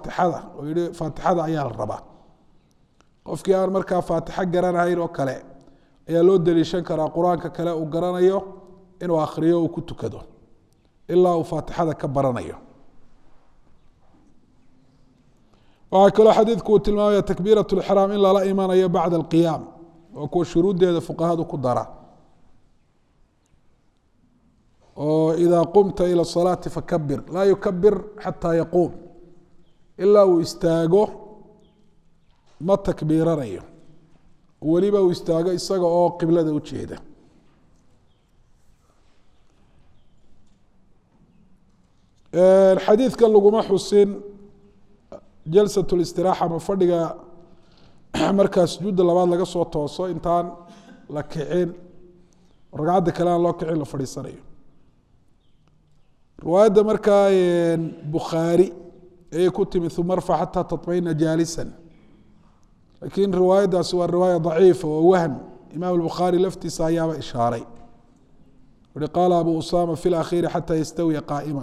faatixada oo yihi faatixada ayaa la rabaa qofkii aan markaa faatixo garanahayn oo kale ayaa loo daliishan karaa qur-aanka kale uu garanayo inuu akhriyo uu ku tukado ilaa uu faatixada ka baranayo waxaa kaloo xadiidku uu tilmaamaya takbiirat lixraam in lala imanayo bacda alqiyaam oo kuwa shuruuddeeda fuqahadu ku dara oo idaa qumta ila salaati fakabir laa yukabir xataa yaquum ilaa uu istaago ma takbiiranayo weliba uu istaago isaga oo qiblada u jeeda xadiidkan laguma xusin jalsat listiraaxa ma fadhiga markaa sujuudda labaad laga soo tooso intaan la kicin ragcadda kale aan loo kicin la fadhiisanayo riwaayadda markaa bukhaari ayay ku timi uma arfac xataa taطmaina jaalisan lakiin riwaayaddaasi waa riwaaya daciifa oo wahm imaam bukhaari laftiisa ayaaba ishaaray uhi qaala abu usama fi lakhiiri xataa yastawiya qaa'ima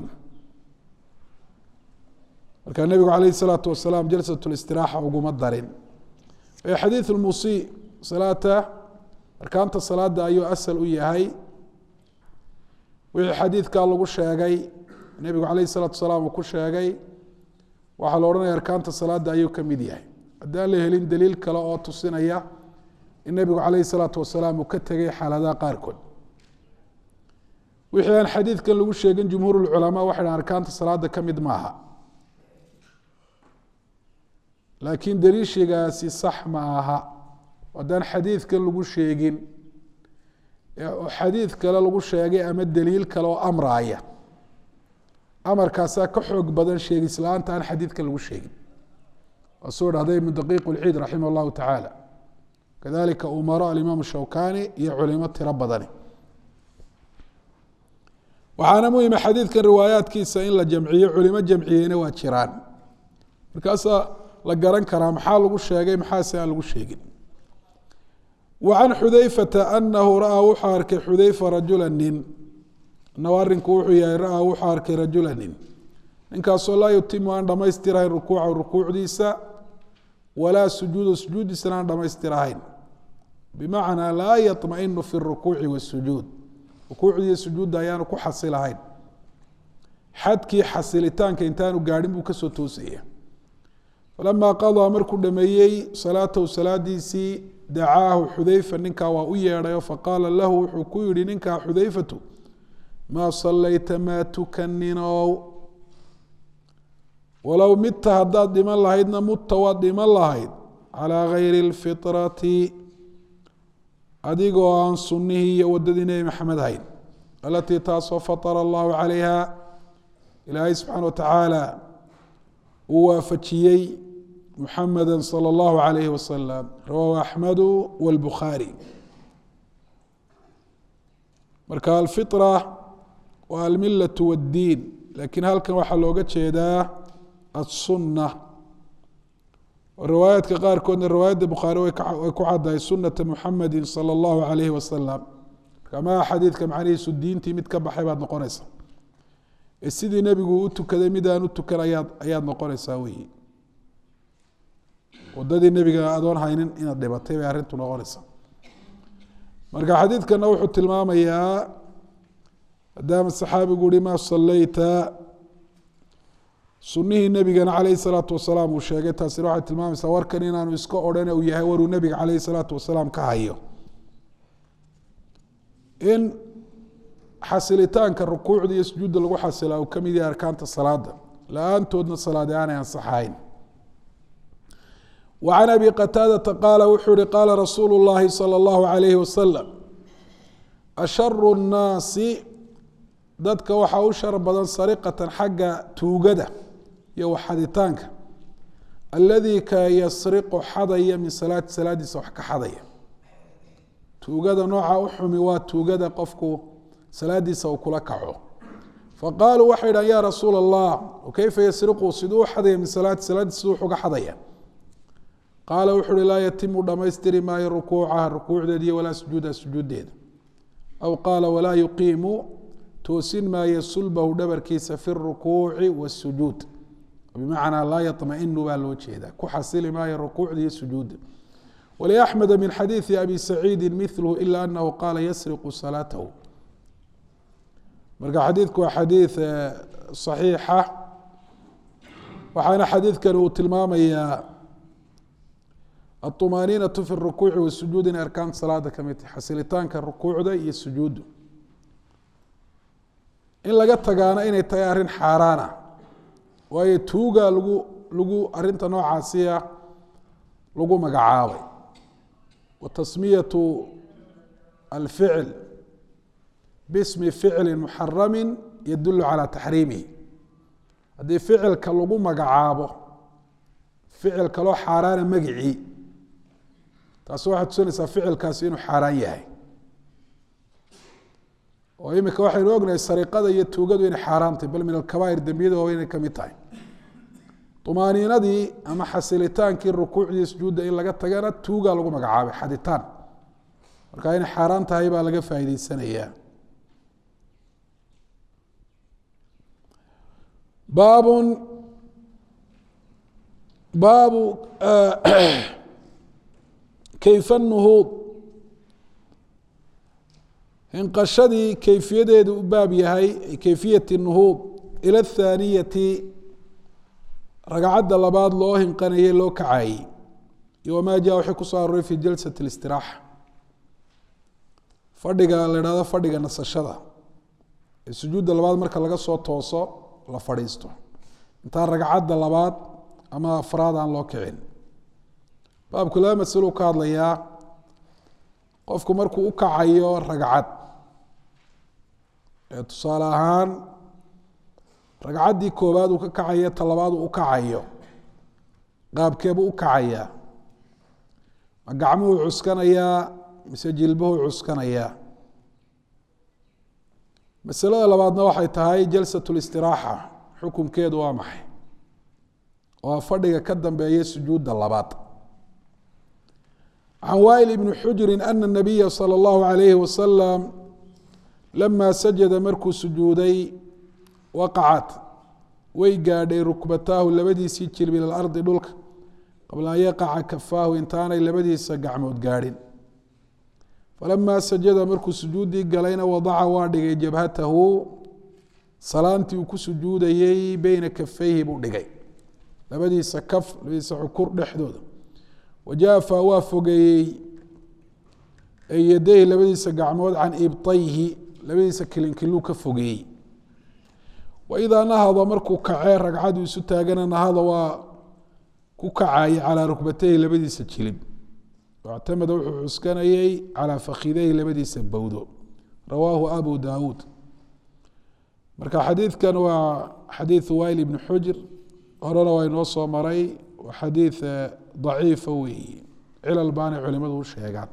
marka nebigu alayh الsalaatu wasalaam jalsat اlistiraaxa uguma darin xadiiث اlmusi salaata arkaanta salaada ayuu asal u yahay wixii xadiidkaa lagu sheegay nebigu alayh الsalaatu wasalaam uu ku sheegay waxaa la odhanaya arkaanta salaada ayuu ka mid yahay haddaan la helin daliil kale oo tusinaya in nebigu alayh الsalaatu wasalaam uu ka tegay xaaladaha qaarkood wixii aan xadiidkan lagu sheegin jumhuur اlculamaa waxay dhahan arkaanta salaada ka mid maaha laakiin daliishigaasi sax ma aha haddaan xadiidkan lagu sheegin oo xadiid kale lagu sheegay ama daliil kale oo amraaya amarkaasaa ka xoog badan sheegis la-aanta aan xadiidkan lagu sheegin waa soo dhahday ibnu daqiiq lciid raximah allahu tacaala kadalika umaro alimaam shawkani iyo culimo tiro badani waxaana muhima xadiidkan riwaayaadkiisa in la jamciyo culimo jamciyeyna waa jiraan markaasaa la garan karaa maxaa lagu sheegay maxaase aan lagu sheegin wa can xudayfata anahu ra-aa wuxuu arkay xudayfa rajula nin inahu arinku wuxuu yahay ra-aa wuxuu arkay rajula nin ninkaasoo laa yutimu aan dhamaystirahayn rukuuca rukuucdiisa walaa sujuuda sujuuddiisana aan dhamaystirahayn bimacnaa laa yaطmainu fi rukuuci wasujuud rukuucdiiyo sujuudda ayaanu ku xasilahayn xadkii xasilitaanka intaanu gaadhin buu kasoo toosaya falama qadaa markuu dhameeyey salaatahu salaadiisii dacaahu xudayfa ninkaa waa u yeedhayo faqaala lahu wuxuu ku yihi ninkaa xudayfatu maa salayta maa tukaninow walow midta haddaad dhiman lahaydna mutta waad dhiman lahayd calaa gayri اlfitrati adigoo aan sunnihii iyo wadadii nebi maxamed hayn alatii taasoo fatara allahu calayha ilaahay subxaana wa tacaala uu waafajiyey muxameda salى اllahu alayh wasalam rawaahu axmedu wاlbukhaari marka alfitra waa almilaة wاddiin lakiin halkan waxaa looga jeedaa aلsunna riwaayaadka qaarkoodna riwaayadda bukhaari way ku caddahay sunata muxamedi salى اllahu alayh wasalam marka xadiidka macnihiisu diintii mid ka baxay baad noqonaysa ee sidii nebigu u tukaday mid aan u tukan ayaad ayaad noqonaysaa weyi wadadii nebiga adoon haynin inaad dhibatay bay arrintu noqonaysaa marka xadiidkana wuxuu tilmaamayaa maadaama saxaabigu uhi maa salayta sunihii nebigana calayhi salaatu wasalaam uu sheegay taasina waxay tilmaamaysaa warkan inaanu iska odhan uu yahay waruu nebiga calayhi salaatu wasalaam ka hayo in xasilitaanka rukuucda iyo sujuudda lagu xasilaa uu ka mid yahay arkaanta salaada la-aantoodna salaade aanay ansaxahayn wa can abi qataadata qaala wuxuu ihi qaala rasuulu llaahi sala allahu calayhi wasalam asharu nnaasi dadka waxaa u shar badan sariqatan xagga tuugada iyo waxaditaanka alladii ka yasriqu xadaya min salaati salaadiisa wax ka xadaya tuugada nooca u xumi waa tuugada qofku salaadiisa uu kula kaco faqaaluu waxay dhahan ya rasuula allah kayfa yasriqu siduu u xadaya min salaati salaadiisa siduu uga xadaya qaala wuxu uhi laa yatimu dhamaystiri maayo rukuucaha rukuucdeeda walaa sujuudaha sujuuddeeda aw qaala walaa yuqiimu toosin maayo sulbahu dhabarkiisa fi rukuuci wasujuud bimacnaa laa yaطmainu baa loo jeedaa ku xasili maayo rukuucda iyo sujuudda wliaxmeda min xadiidi abi saciidi milhu ila anahu qaala yasriqu salaatahu marka xadiidku waa xadiid صaxiixa waxaana xadiidkan uu tilmaamayaa aطumaaniinaةu fi الrukuuci wasujuud in arkaan salaada ka mid tahay xasilitaanka rukuucda iyo sujuuddu in laga tagaana inay tahay arrin xaaraana waayo tuuga lagu lagu arinta noocaasiya lagu magacaabay wa tasmiyatu alficl bismi ficli muxarami yadulu calى taxriimihi haddii ficilka lagu magacaabo ficil kaloo xaaraana magicii taasi waxay tusinaysaa ficilkaasi inuu xaaraan yahay oo imika waxaynu ognahay sariqada iyo tuugadu inay xaaraantay bal min alkabaa'ir dembiyada waaweyn inay kamid tahay umaaniinadii ama xasilitaankii rukuucdii sujuudda in laga tagana tuugaa lagu magacaabay xaditaan marka inay xaaraan tahay baa laga faa'iideysanayaa baabun baabu kayfa nuhuud hinqashadii kayfiyadeedu u baab yahay kayfiyati nuhuud ila athaaniyati ragcadda labaad loo hinqanayey loo kacayey iyo wamaa jaa wixii kusoo aroray fi jalsat اlistiraaxa fadhiga la idhahdo fadhiga nasashada ee sujuudda labaad marka laga soo tooso la fadhiisto intaan ragcadda labaad ama afraad aan loo kicin baabku laba masalo ka hadlayaa qofku markuu u kacayo ragcad ee tusaale ahaan ragcaddii koowaad uu ka kacayo ta labaad uu u kacayo qaabkeebuu u kacayaa ma gacmuhuu cuskanayaa mise jilbuhuu cuskanayaa masalada labaadna waxay tahay jalsat listiraaxa xukunkeedu waa maxay oo fadhiga ka dambeeya sujuudda labaad can wail ibni xujri ana nabiya salى اllahu alayhi wasalam lama sajada markuu sujuuday waqacat way gaadhay rukbataahu labadiisii jilb ila ardi dhulka qabla an yaqaca kafaahu intaanay labadiisa gacmood gaadhin falamaa sajada markuu sujuuddii galayna wadaca waa dhigay jabhatahu salaantii uu ku sujuudayey beyna kafayhi buu dhigay labadiisa kaf labadiisa xukur dhexdooda wajaafa waa fogeeyey yadayhi labadiisa gacmood can ibtayhi labadiisa kilinkiluu ka fogeeyey waidaa nahada markuu kacee ragcadu isu taagana nahada waa ku kacayay calaa rukbatayhi labadiisa jilib wactamada wuxuu cuskanayey calaa fakidayhi labadiisa bowdo rawaahu abu daawuud marka xadiidkan waa xadiidu wail ibni xujr horena waa inoo soo maray waa xadiid daciifa weeye cilal baanay culimadu u sheegaan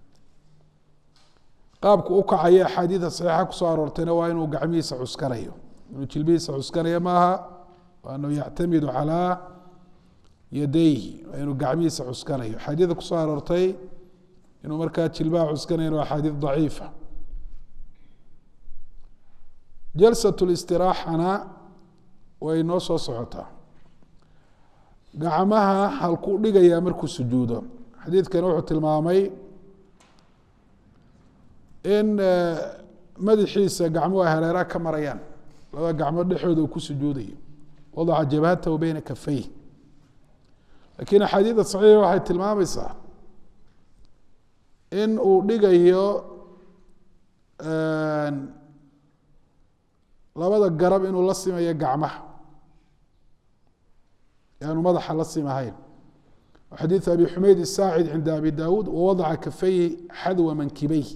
qaabku u kacaya axaadiida saxiixa kusoo aroortayna waa inuu gacmihiisa cuskanayo inuu jilbihiisa cuskanaya maaha waa anuu yactamidu calaa yadayhi waa inuu gacmihiisa cuskanayo axaadiida kusoo aroortay inuu markaa jilbaha cuskanayan waa axaadiid daciifa jalsat listiraaxana way noo soo socotaa gacmaha halkuu dhigayaa markuu sujuudo xadiidkani wuxuu tilmaamay in madaxiisa gacmuhu ay hareeraha ka marayaan labada gacmood dhexooda uu ku sujuudayo wadaca jabhatahu beyna kafayh lakiin axaadiida saxiixa waxay tilmaamaysaa in uu dhigayo labada garab inuu la simayo gacmaha aanu madaxa la simahayn xadiiث abi xumayd الsaacid cinda abi dawuud wawadaca kafayhi xadwa mankibeyh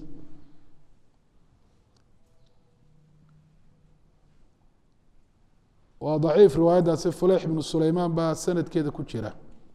waa daciif riwaayaddaasi fuleyx ibnu sulaymaan baa sanadkeeda ku jira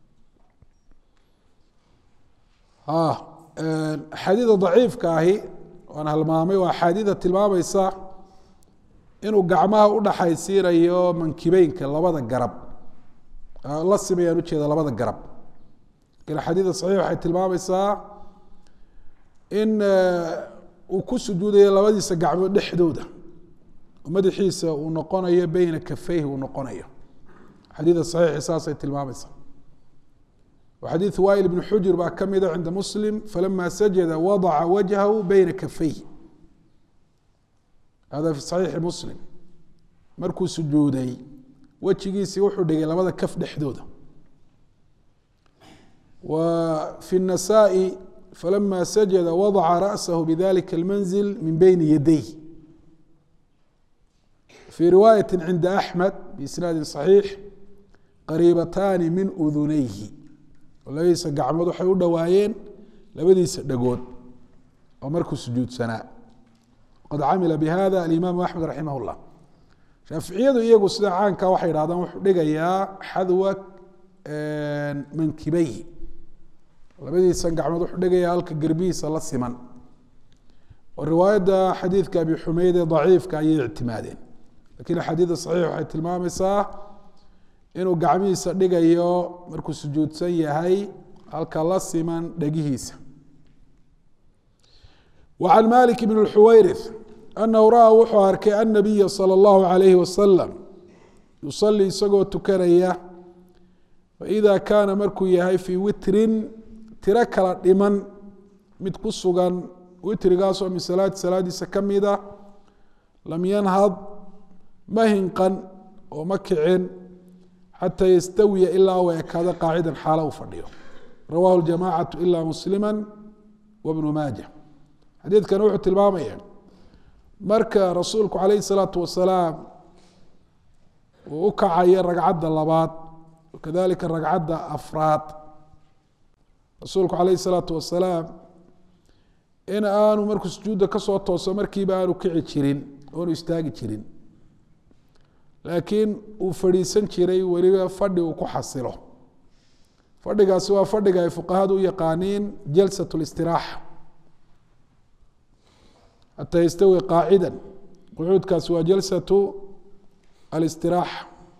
axaadiida daciifka ahi waan halmaamay waa axaadiida tilmaamaysa inuu gacmaha udhaxaysiinayo mankibeynka labada garab la simayaan ujeeda labada garab lakin axaadiida saxiix waxay tilmaamaysaa in uu ku sujuudayo labadiisa gacmood dhexdooda madaxiisa uu noqonayo beyna kafeyhi uu noqonayo xadiida saxiixi saasay tilmaamaysaa xadiiث wail بن xujr baa ka mida cinda muslim falama sajada wadaca wajhahu beyna kafayh hada fi صaxiixi muslim markuu sujuuday wejigiisii wuxuu dhigay labada kaf dhexdooda wa fi النasaaءi falama sajada wadaca raأsahu bidalika اlmanzil min beyni yadayh fi riwaayaة cinda أxmed biisnaadi صaxiix qariibataani min udunayhi labadiisa gacmood waxay u dhowaayeen labadiisa dhagood oo markuu sujuudsanaa qad camila bihada alimaamu axmed raximah اllah shaaficiyadu iyagu sida caanka waxay idhahdaan wuxuu dhigayaa xadwa mankibeyhi labadiisa gacmood wuxuu dhigayaa halka gerbihiisa la siman oo riwaayadda xadiidka abi xumeyd ee daciifka ayay ictimaadeen lakiin axaadiida saxiix waxay tilmaamaysaa inuu gacmihiisa dhigayo markuu sujuudsan yahay halka la siman dhegihiisa wa can malik bn اxuwayrith anahu ra-a wuxuu arkay annabiya salى اllahu alayhi wasalam yusalii isagoo tukanaya faida kaana markuu yahay fii witrin tiro kala dhiman mid ku sugan witrigaasoo min salaati salaadiisa ka mida lam yanhad ma hinqan oo ma kicin xatى ystawiya ilaa u ekaado qaacida xaalo u fadhiyo rawahu اjamacatu ila muslima wbnu maaja xadiidkan wuxuu tilmaamaya marka rasuulku calayh الsalaatu wasalaam uu u kacayo ragcadda labaad kadalika ragcadda afraad rasuulku calayh الsalaatu wasalaam in aanu markuu sujuudda kasoo tooso markiiba aanu kici jirin oonu istaagi jirin laakiin uu fadhiisan jiray weliba fadhi uu ku xasilo fadhigaasi waa fadhiga ay fuqahadu u yaqaaniin jalsat اlistiraaxa xataa yastawi qaacida qucuudkaasi waa jalsatu alistiraaxa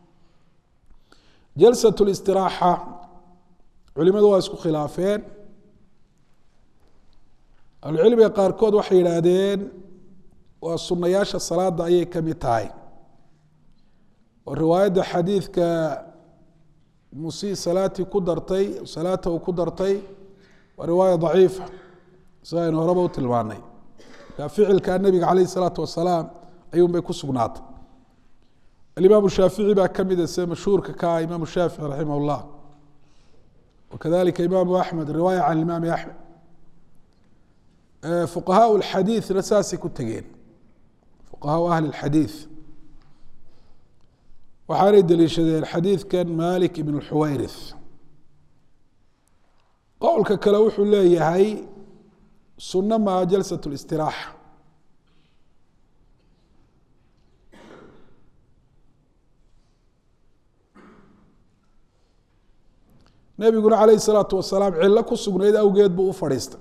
jalsat اlistiraaxa culimadu waa isku khilaafeen ahlucilmiga qaarkood waxay yidhaahdeen waa sunayaasha salaada ayay ka mid tahay oo riwaayadda xadiidka musi salaatii ku dartay salaata uu ku dartay waa riwaaya daciifa sida aynu horeba u tilmaanay marka ficilka nebiga calayh isalaatu wasalaam ayuun bay ku sugnaatay alimaamu shaafici baa ka mida sida mashhuurka ka ah imaamu shaafici raximah اllah wakadalika imaamu axmed riwaaya can imaami axmed fuqahaa اlxadiidna saasay ku tegeen fuqahaa ahli اlxadiid waxaanay deliishadeen xadiidkan malik ibn xuwayrith qowlka kale wuxuu leeyahay sunno maa jalsat اlistiraaxa nebiguna calayh الsalaatu wasalaam cillo ku sugnayd awgeed buu u fadhiistay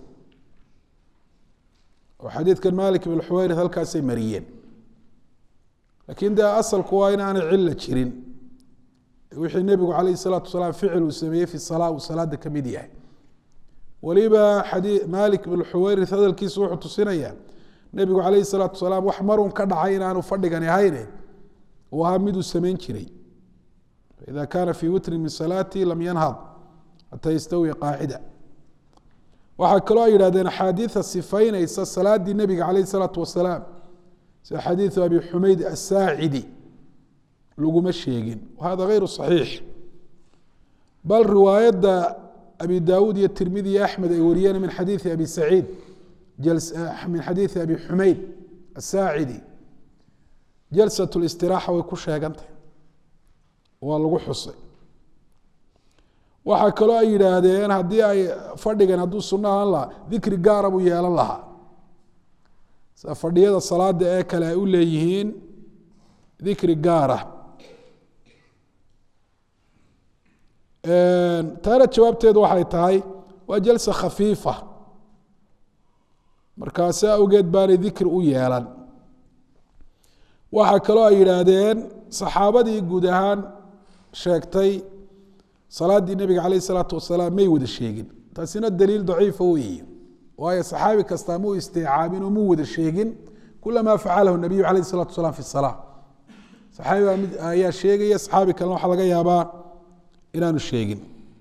oo xadiidkan malik ibn xuwayrith halkaasay mariyeen lakin de asalku waa in aanay cilo jirin wixii nebigu calayh الsalaatu wasalaam ficil uu sameeyey fi salaa uu salaada ka mid yahay weliba xadii malik ibn xuwayrith hadalkiisu wuxuu tusinayaa nebigu calayh الsalaatu wasalaam wax marun ka dhacay in aanu fadhigan ahayne uu ahaa miduu samayn jiray faida kaana fi witrin min salaati lam yanhad xataa yastawiya qaacida waxaa kaloo ay yidhahdeen axaadiida sifaynaysa salaadii nebiga calayh الsalaatu wasalaam sida xadiiثu abi xumeyd asaacidi laguma sheegin wahada غayru صaxiix bal riwaayadda abi dawuud iyo tirmidi iyo axmed ay wariyeen min xadiiثi abi saciid min xadiiثi abi xumeyd asaacidi jalsaة اlistiraaxa way ku sheegantay waa lagu xusay waxaa kaloo ay yidhaahdeen haddii ay fadhigan hadduu sunno ahaan lahaa dikri gaara buu yeelan lahaa sida fadhiyada salaada ee kale ay u leeyihiin dikri gaara taana jawaabteedu waxay tahay waa jalsa khafiifa markaasi awgeed baanay dikri u yeelan waxaa kaloo ay yidhaahdeen saxaabadii guud ahaan sheegtay salaaddii nebiga calayh isalaatu wasalaam may wada sheegin taasina daliil daciifa weeye waayo saxaabi kastaa muu istiicaabin oo muu wada sheegin kula maa facalahu nabiyu calayh isalatu wasalaam fi salaa saxaabi baa mid ayaa sheegaya saxaabi kalena waxaa laga yaabaa inaanu sheegin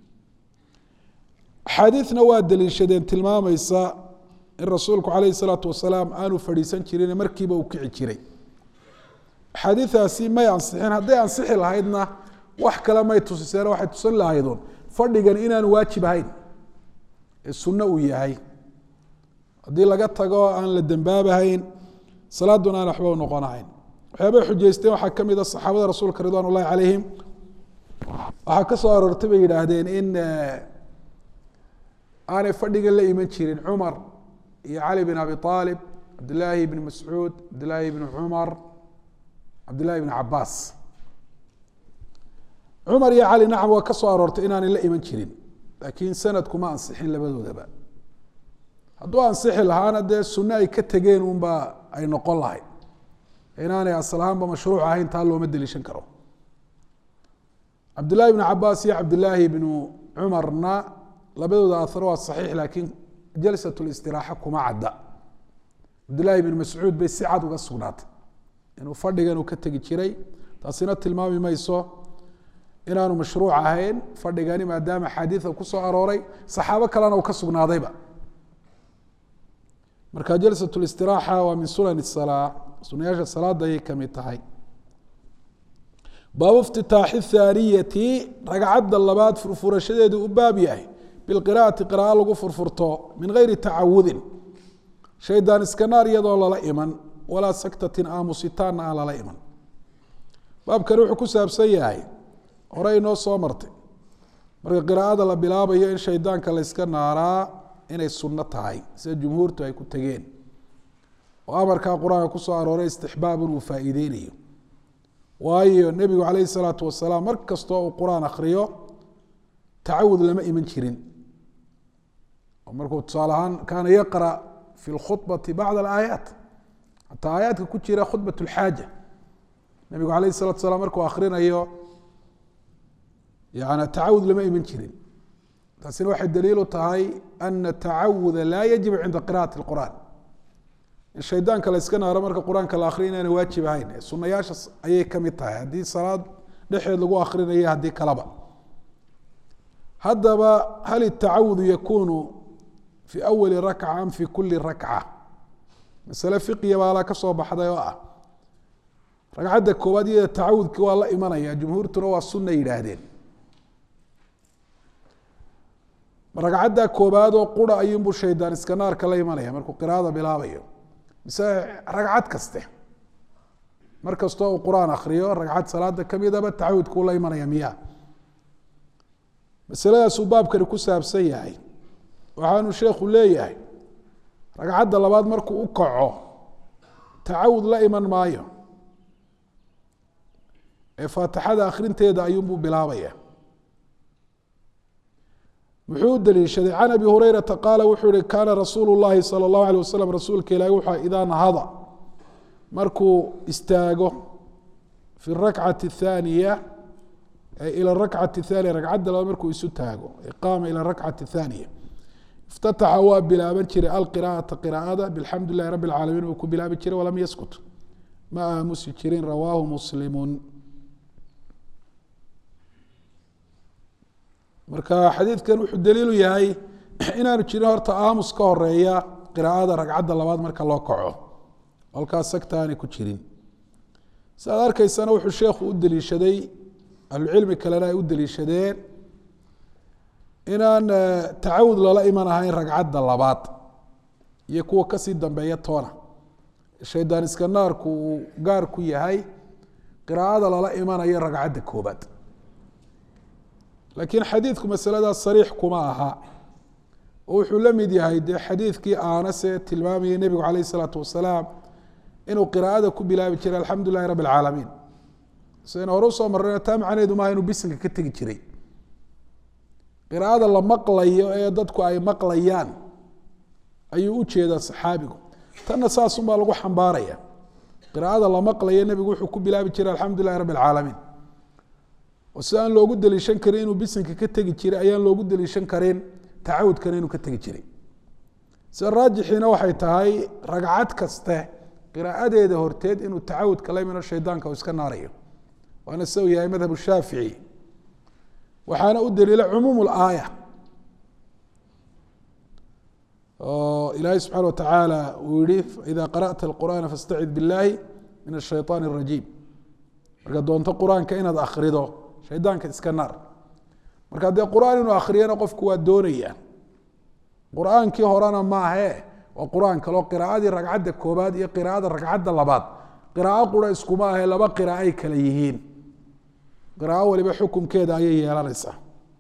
axaadiidna waa daliishadeen tilmaamaysa in rasuulku calayhi salaatu wasalaam aanu fadhiisan jirin markiiba uu kici jiray axaadiidaasi may ansixin hadday ansixi lahaydna wax kale may tusiseen waxay tusin lahaydun fadhigan inaanu waajib ahayn ee sunno uu yahay haddii laga tago aan la dembaabahayn salaaduna aan waxba u noqonahayn waxyaabay xujaysteen waxaa ka mid a saxaabada rasuulka ridwan ullahi calayhim waxaa ka soo aroortay bay yidhaahdeen in aanay fadhigan la iman jirin cumar iyo cali bin abi aalib cabdillaahi bni mascuud cabdillaahi bni cumar cabdillahi bni cabaas cumar iyo cali nacam waa ka soo aroortay inaanay la iman jirin laakiin sanadku ma ansixin labadoodaba hadduu ansixi lahaana dee sunno ay ka tegeen unbaa ay noqon lahayd inaanay asal ahaanba mashruuc ahayn taa looma deliishan karo cabdillahi bni cabaas iyo cabdillaahi bnu cumarna labadooda aar waa saxiix laakiin jalsat listiraaxa kuma cadda cabdillahi bn mascuud bay si cad uga sugnaatay inuu fadhigan uu ka tegi jiray taasina tilmaami mayso inaanu mashruuc ahayn fadhigani maadaama axaadiida kusoo arooray saxaabo kalena uu ka sugnaadayba marka jalsat listiraaxa waa min sunan salaa sunayaasha salaada ayay kamid tahay baabu iftitaaxi thaaniyati ragcadda labaad furfurashadeedu u baab yahay bilqira'ati qira'a lagu furfurto min geyri tacawudin shaydaan iska naar iyadoo lala iman walaa saktatin aamusitaanna aan lala iman baabkani wuxuu ku saabsan yahay hore inoo soo martay marka qiraa'ada la bilaabayo in shaydaanka la yska naaraa inay sunno tahay sida jumhuurtu ay ku tegeen oo amarkaa qur-aanka kusoo arooray istixbaabun uu faa'iideynayo waayo nebigu calayhi salaatu wasalaam mar kastoo uu qur-aan akhriyo tacawud lama iman jirin oo markuu tusaale ahaan kaana yaqra fi lkhubati bacd alaayaat xataa aayaadka ku jira khudbat lxaaja nebigu calayhi salatu salaam markuu akhrinayo yani tacawud lama iman jirin taasina waxay daliilu tahay ana tacawuda laa yajibu cinda qira'ati اlqur'an in shaydaanka la yska naaro marka qur-aanka la akriya inaana waajib ahayn sunayaasha ayay ka mid tahay haddii salaad dhexeed lagu akrinayo haddii kaleba haddaba hal itacawudu yakunu fi awali rakca am fi kuli rakca masale fiqiya baalaa ka soo baxday oo ah ragcadda koowaad iyada tacawudki waa la imanaya jumhuurtuna waa sunna yidhaahdeen ragcadda koobaad oo qura ayuunbuu shaydaan iska naarka la imanaya markuu qiraada bilaabayo mise ragcad kaste mar kastoo uu qur-aan akriyo ragcad salaada kamidaba tacawudkuu la imanaya miya masaladaasuu baabkani ku saabsan yahay waxaanu sheekhu leeyahay ragcadda labaad markuu u kaco tacawud la iman maayo ee faatixada akhrinteeda ayuunbuu bilaabaya muxuu u daliishaday can abi hurayrata qaala wuxuu yihi kaana rasuulu llahi sala allahu alay wasalam rasuulka ilahi wuxua idaa nahada markuu istaago fi rakcati athaaniya ila rakcati athaniya ragcadda labaad markuu isu taago qaama ila rakcati athaniya iftataxa waa bilaaban jiray alqira'ata qiraa'ada bilxamdu lilahi rabi alcaalamiin uu ku bilaabi jiray walam yaskut ma aamusi jirin rawaahu muslimun marka xadiidkan wuxuu daliilu yahay inaanu jirin horta aamus ka horeeya qiraa'ada ragcadda labaad marka loo kaco halkaas sagta aanay ku jirin si aad arkaysana wuxuu sheekhu u deliishaday ahlucilmi kalena ay u deliishadeen inaan tacawud lala iman ahayn ragcadda labaad iyo kuwa kasii dambeeya toona shaydaan iska naarku uu gaar ku yahay qiraa'ada lala imanayo ragcadda koobaad laakiin xadiidku masaladaas sariix kuma aha oo wuxuu la mid yahay dee xadiidkii aanase tilmaamayay nebigu calayh isalaatu wasalaam inuu qiraa'ada ku bilaabi jiray alxamdu lilahi rabbi alcaalamiin sidaynu hore usoo marrayna taa macnaheedu maaha inuu bisinka ka tegi jiray qiraa'ada la maqlayo ee dadku ay maqlayaan ayuu u jeedaa saxaabigu tanna saasunbaa lagu xambaaraya qiraa'ada la maqlayo nebigu wuxuu ku bilaabi jiray alxamdu lilahi rabbi alcaalamiin oo si aan loogu daliishan karin inuu bisinka ka tegi jiray ayaan loogu daliishan karin tacawudkana inuu ka tegi jiray sida raajixiina waxay tahay ragcad kaste qiraa'adeeda horteed inuu tacawudka la imino shaydaanka uu iska naarayo waana se u yahay madhab shaafici waxaana u daliila cumuum اlaaya oo ilaahay subxaana wa tacaala uu yihi ida qara'ta اlqur'ana faاstacid biاllahi min الshayطaan الrajiim marka doonto qur-aanka inaad akrido shaydaanka iska naar marka dee qur-aan inuu akriyana qofku waa doonaya qur-aankii horena maahe waa qur-aan kaleo qiraaadii ragcadda koobaad iyo qiraaada ragcadda labaad qiraao qura iskuma ahe laba qiraao ay kala yihiin qiraao waliba xukumkeeda ayay yeelanaysaa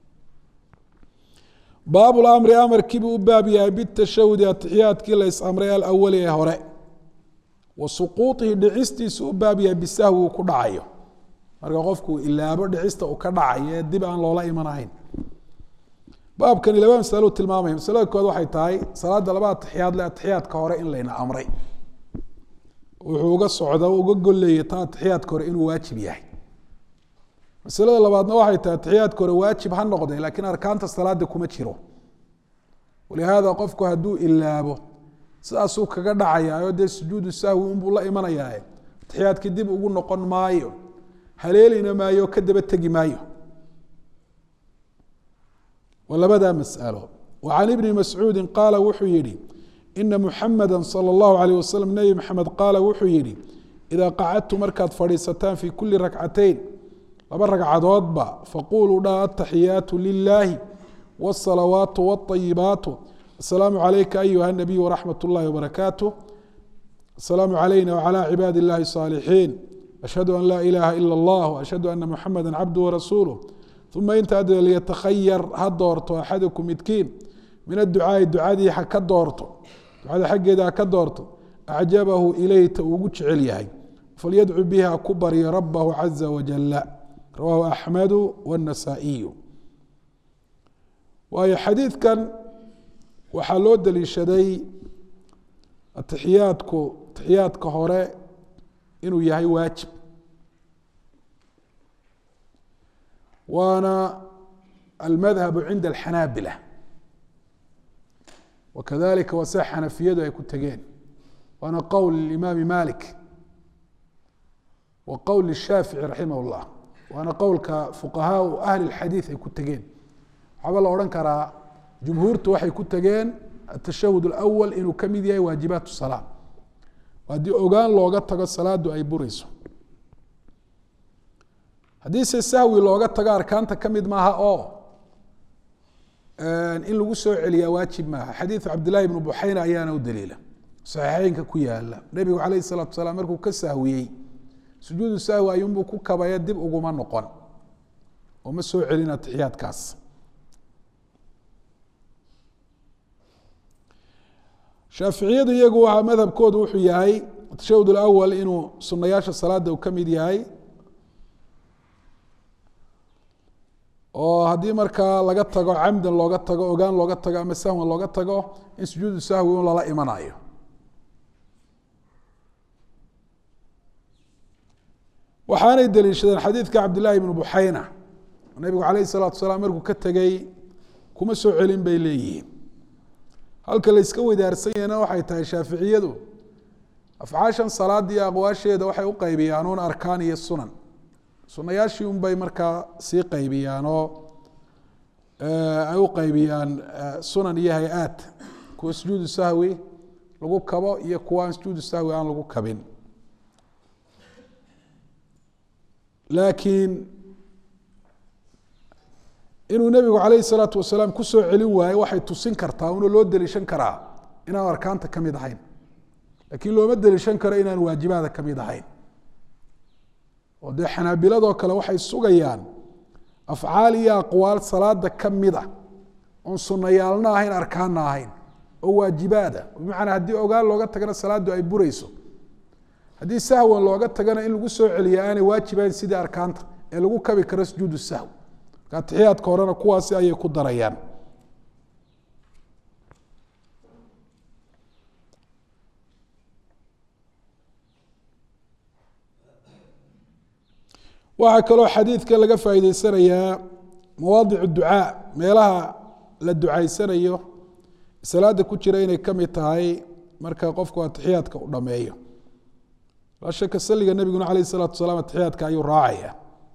baab lamri amarkiibuu u baab yahay bitashahudi atixiyaadkii la is-amray alawali ee hore wa suquuطihi dhicistiisu u baab yahay bisahwi uu ku dhacayo marka qofku ilaabo dhicista uu ka dhacayo ee dib aan loola imanahayn baabkani laba masalo tilmaamaya masalada kood waxay tahay salaada laba atixiyaad le atixiyaadka hore in layna amray wuxuu uga socda uga golleeyay ta atixiyaadka hore inuu waajib yahay masalada labaadna waxay tahay atixiyaadka hore waajib ha noqde laakiin arkaanta salaada kuma jiro walihaada qofku hadduu ilaabo sidaasuu kaga dhacayaa dee sujuudu sahwi unbuu la imanayaa atixiyaadkii dib ugu noqon maayo haleelina maayo ka daba tegi maayo waa labadaa masalo wa can ibni mascuudi qaala wuxuu yihi ina muxamada salى اllahu alayh wasalam nebi maxamed qaala wuxuu yihi idaa qacadtu markaad fadhiisataan fi kuli rakcateyn laba ragcadoodba faquluu dha ataxiyaatu lilaahi wالsalawaatu wالطayibaatu asalaamu calayka ayuha nabiy wraxmat اllahi wbarakaatu asalaamu calayna wcalى cibaadi اllahi الصaalixiin ashhadu an laa ilaha ila اllah ashhadu ana muxamada cabdu warasuuluh uma intaa dee liyatakhayar ha doorto axadukum midkiin min adducaai ducadii ha ka doorto ducada xaggeeda ha ka doorto acjabahu ilayhi ta ugu jecel yahay falyadcu biha ku baryo rabahu caza wajala rawaahu axmedu wاnasaa'iyu waayo xadiidkan waxaa loo daliishaday atixiyaadku atixiyaadka hore inuu yahay waajib waana almadhabu cinda alxanaabila wakadalika waa sida xanafiyadu ay ku tegeen waana qowl limaami malik wa qowl lishaafici raximah اllah waana qowlka fuqahaau ahli اlxadiid ay ku tegeen waxaaba la odhan karaa jumhuurtu waxay ku tegeen atashahud اlawal inuu ka mid yahay waajibaat salaa haddii ogaan looga tago salaadu ay burayso haddiise sahwi looga tago arkaanta ka mid maaha oo in lagu soo celiyaa waajib maaha xadiidu cabdillahi bnu buxayna ayaana u daliila saxiixeynka ku yaala nebigu calayhi salaatu salaam markuu ka sahwiyey sujuudu sahwi ayuunbuu ku kabaya dib uguma noqon oo ma soo celin atixiyaadkaas shaaficiyadu iyagu waa madhabkoodu wuxuu yahay tashahud alawal inuu sunayaasha salaada uu ka mid yahay oo haddii markaa laga tago camdan looga tago ogaan looga tago ama sahwan looga tago in sujuudu sahwi un lala imanayo waxaanay daliishadeen xadiidka cabdillaahi bnu buxayna nabigu calayhi salaatu salaam markuu ka tegey kuma soo celin bay leeyihiin halka la yska wedaarsanyana waxay tahay shaaficiyadu afcaashan salaada iyo aqwaasheeda waxay u qaybiyaan un arkaan iyo sunan sunayaashii un bay markaa sii qaybiyaan oo ay u qaybiyaan sunan iyo hay-aad kuwa sujuudu sahwi lagu kabo iyo kuwa aan sujuudu sahwi aan lagu kabin laakiin inuu nebigu calayhi salaatu wasalaam kusoo celin waayo waxay tusin kartaa una loo deliishan karaa inaan arkaanta ka mid ahayn laakiin looma deliishan karo inaan waajibaada ka mid ahayn oo dee xanaabiladoo kale waxay sugayaan afcaal iyo aqwaal salaada ka mid a oon sunayaalna ahayn arkaanna ahayn oo waajibaada bimacnaa haddii ogaan looga tagana salaadu ay burayso haddii sahwan looga tagana in lagu soo celiya aanay waajibayn sidii arkaanta ee lagu kabi karo sujuudu sahw marka atixiyaadka horena kuwaasi ayay ku darayaan waxaa kaloo xadiidka laga faa'iideysanayaa mawaadic ducaa meelaha la ducaysanayo salaada ku jira inay ka mid tahay marka qofku atixiyaadka u dhameeyo laa shaka saliga nebiguna calayh isalaatu wasalaam atixiyaadka ayuu raacaya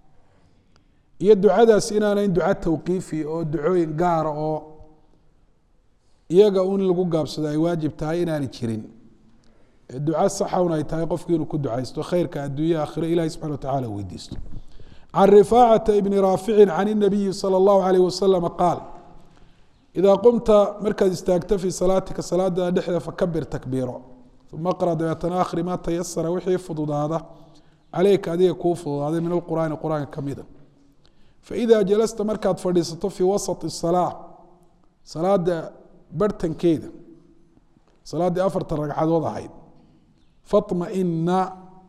iyo ducadaas inaanayn duca tawqiifi oo ducooyin gaara oo iyaga un lagu gaabsado ay waajib tahay inaanay jirin duca saxawn ay tahay qofki inuu ku ducaysto khayrka adduunya aakhiro ilahi subxana wa tacala weydiisto can rifaacata ibni raaficin can inabiyi sala allahu alayh wasalama qaal idaa qumta markaad istaagto fii salaatika salaada dhexda fakabir takbiiro uma qra dabeetana akhri maa tayasara wixii fududaada caleyka adiga kuu fududaaday min alqur'aani qur-aanka ka mida faida jalasta markaad fadhiisato fii wasati salaa salaada barhtankeeda salaaddii afartan ragcadood ahayd faطmaئina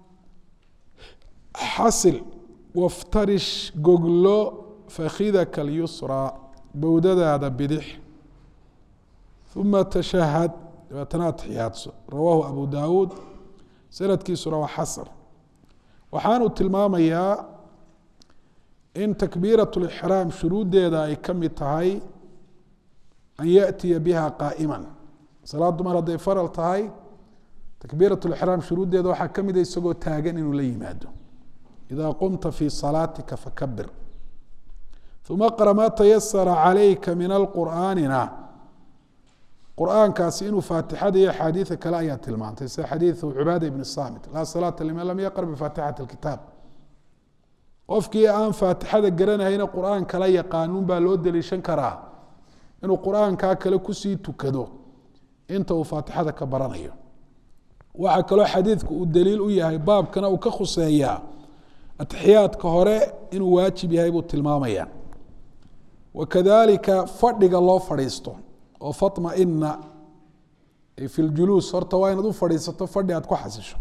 xasil waftarish goglo fakhidaka اlyusraa bowdadaada bidix uma tashahad dabeetana atixiyaadso rawaahu abu dawuud sanadkiisuna waa xasan waxaanu tilmaamayaa in takbiiraة اlixraam shuruuddeeda ay ka mid tahay an yaأtiya biha qaa'ima salaaddu mar hadday faral tahay takbiiraة اlixraam shuruuddeeda waxaa ka mida isagoo taagan inuu la yimaado ida qumta fii salaatika fakabir uma qra maa tayasara calayka min alqur'aanina qur'aankaasi inuu faatixada iyo axaadiida kale ayaa tilmaantay sida xadiidu cubaada ibni samit laa salaata liman lam yaqra bifaatixati اlkitaab qofkii aan faatixada garanayna qur'aan kala yaqaanuun baa loo deliishan karaa inuu qur'aankaa kale kusii tukado inta uu faatixada ka baranayo waxaa kaloo xadiidku uu daliil u yahay baabkana uu ka khuseeyaa atixiyaadka hore inuu waajib yahay buu tilmaamaya wakadalika fadhiga loo fadhiisto oo faطmaئina fi ljuluus horta waa inaad u fadhiisato fadhi aad ku xasisho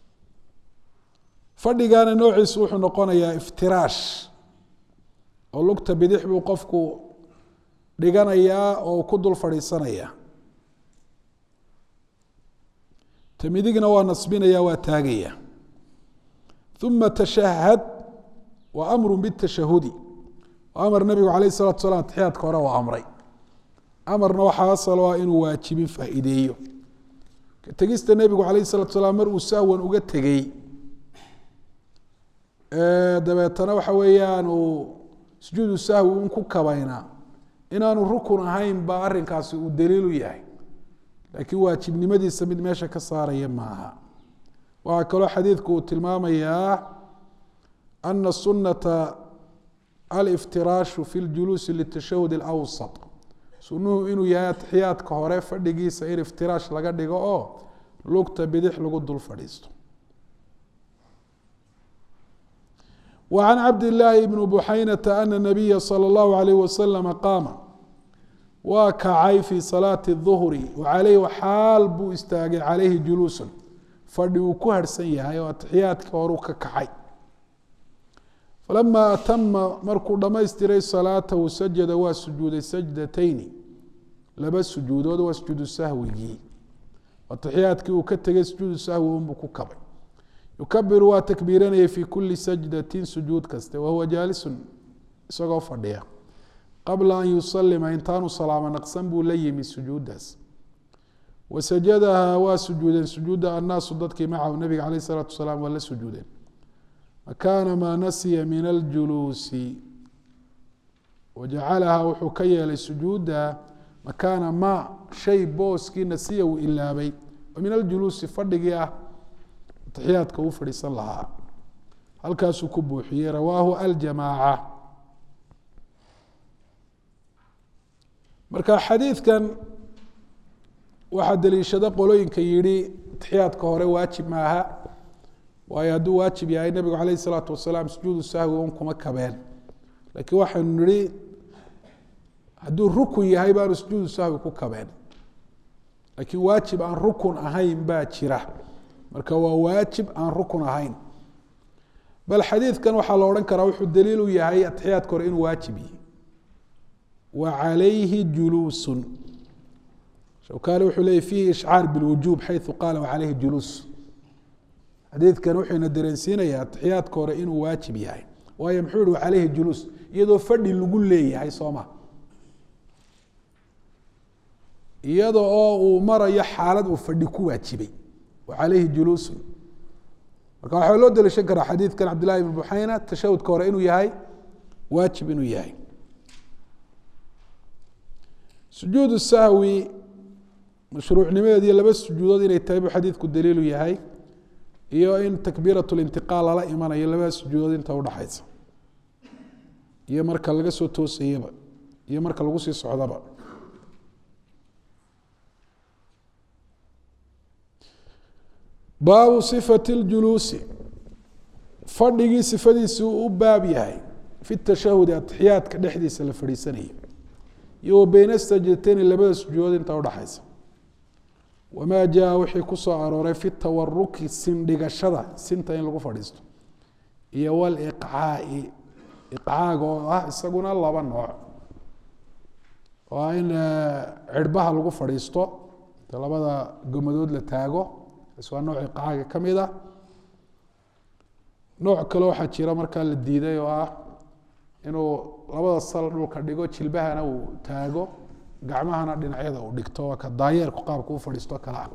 fadhigana noociisu wuxuu noqonayaa iftiraash oo lugta bidix buu qofku dhiganayaa oo ku dul fadhiisanaya ta midigna waa nasbinaya waa taagaya uma tashahad wa amru bitashahudi amar nabigu alayh الsalatu salam atixiyaadka hore waa amray amarna waxaa asalo ah inuu waajibin faa'iideeyo tegista nebigu alayh الsalatu salaam mar uu sahwan uga tegey dabeetana waxa weeyaan uu sujuudu sahwi un ku kabayna inaanu rukun ahayn ba arinkaasi uu daliilu yahay laakiin waajibnimadiisa mid meesha ka saaraya maaha waxaa kaloo xadiidku uu tilmaamayaa ana sunata aliftiraashu fi ljuluusi litashahud اlawsat sunuhu inuu yahay atixiyaadka hore fadhigiisa in iftiraash laga dhigo oo lugta bidix lagu dul fadhiisto وعن cبد اللahi بن بحaynة أن النبya slى الlه عليه وسلم qاama waa kacay fي صلاaة الظهri وعalayh xaal buu istaagay عalayhi juluuس fadhi uu ku harhsan yahay oo atixiyaadkii horuu ka kacay falama atama markuu dhamaystiray salaatahu sajada waa sujuuday sajdatayni laba sujuudood waa sujuudu sahwigii atixiyaadkii uu ka tegay sujuudu sahwi unbuu ku kabay yukabiru waa takbiiranayay fi kuli sajdatin sujuud kaste wahuwa jaalisun isagoo fadhiya qabla an yusalima intaanu salaamo naqsan buu la yimi sujuuddaas wasajadaha waa sujuudeen sujuuda annaasu dadkii macahu nabiga caleyh isalaatu wasalaam waa la sujuudeen makaana maa nasiya min aljuluusi wajacalaha wuxuu ka yeelay sujuudda makaana maa shay booskii nasiya uu ilaabay oo min aljuluusi fadhigii ah atixiyaadka uu fadhiisan lahaa halkaasuu ku buuxiyey rawaahu aljamaaca marka xadiidkan waxaa daliishada qolooyinka yidhi atixiyaadka hore waajib maaha waayo hadduu waajib yahay nebigu caleyh isalaatu wasalaam sujuudu sahwi un kuma kabeen laakiin waxaynu nihi hadduu rukun yahay baanu sujuudu sahwi ku kabeen laakiin waajib aan rukun ahayn baa jira marka waa waajib aan rukun ahayn bal xadiidkan waxaa la odhan karaa wuxuu daliil u yahay atixiyaadka hore inuu waajib yihi wa calayhi juluusun shawkani wuxuu leeyay fiihi ishcaar bilwujuub xayu qaala wacalayhi juluus xadiidkan wuxuuna dareensiinayaa atixiyaadka hore inuu waajib yahay waayo muxuu yihi wacalayhi juluus iyadoo fadhi lagu leeyahay sooma iyada oo uu marayo xaalad uu fadhi ku waajibay alayhi juluusun marka waxaa loo daliishan karaa xadiidkan cabdillahi ibn buxayna tashahudka hore inuu yahay waajib inuu yahay sujuud sahwi mashruucnimadeed iyo laba sujuudood inay tahay buu xadiidku daliilu yahay iyo in takbiirat lintiqaal lala imanayo labada sujuudood inta udhaxaysa iyo marka laga soo toosayaba iyo marka lagu sii socdaba baabu sifati اljuluusi fadhigii sifadiisi uu u baab yahay fi tashahudi atixiyaadka dhexdiisa la fadhiisanaya iyo wa beyna sajdateyni labada sujuudood inta udhaxaysa wamaa jaa wixii kusoo arooray fi tawaruki sindhigashada sinta in lagu fadhiisto iyo waliqcaai iqcaaga oo ah isaguna laba nooc oo ah in cirhbaha lagu fadhiisto inta labada gomadood la taago is waa nooc iqcaaga ka mid ah nooc kale waxaa jira markaa la diiday oo ah inuu labada sal dhulka dhigo jilbahana uu taago gacmahana dhinacyada uu dhigto waa ka daayeerku qaabka u fadhiisto kale ah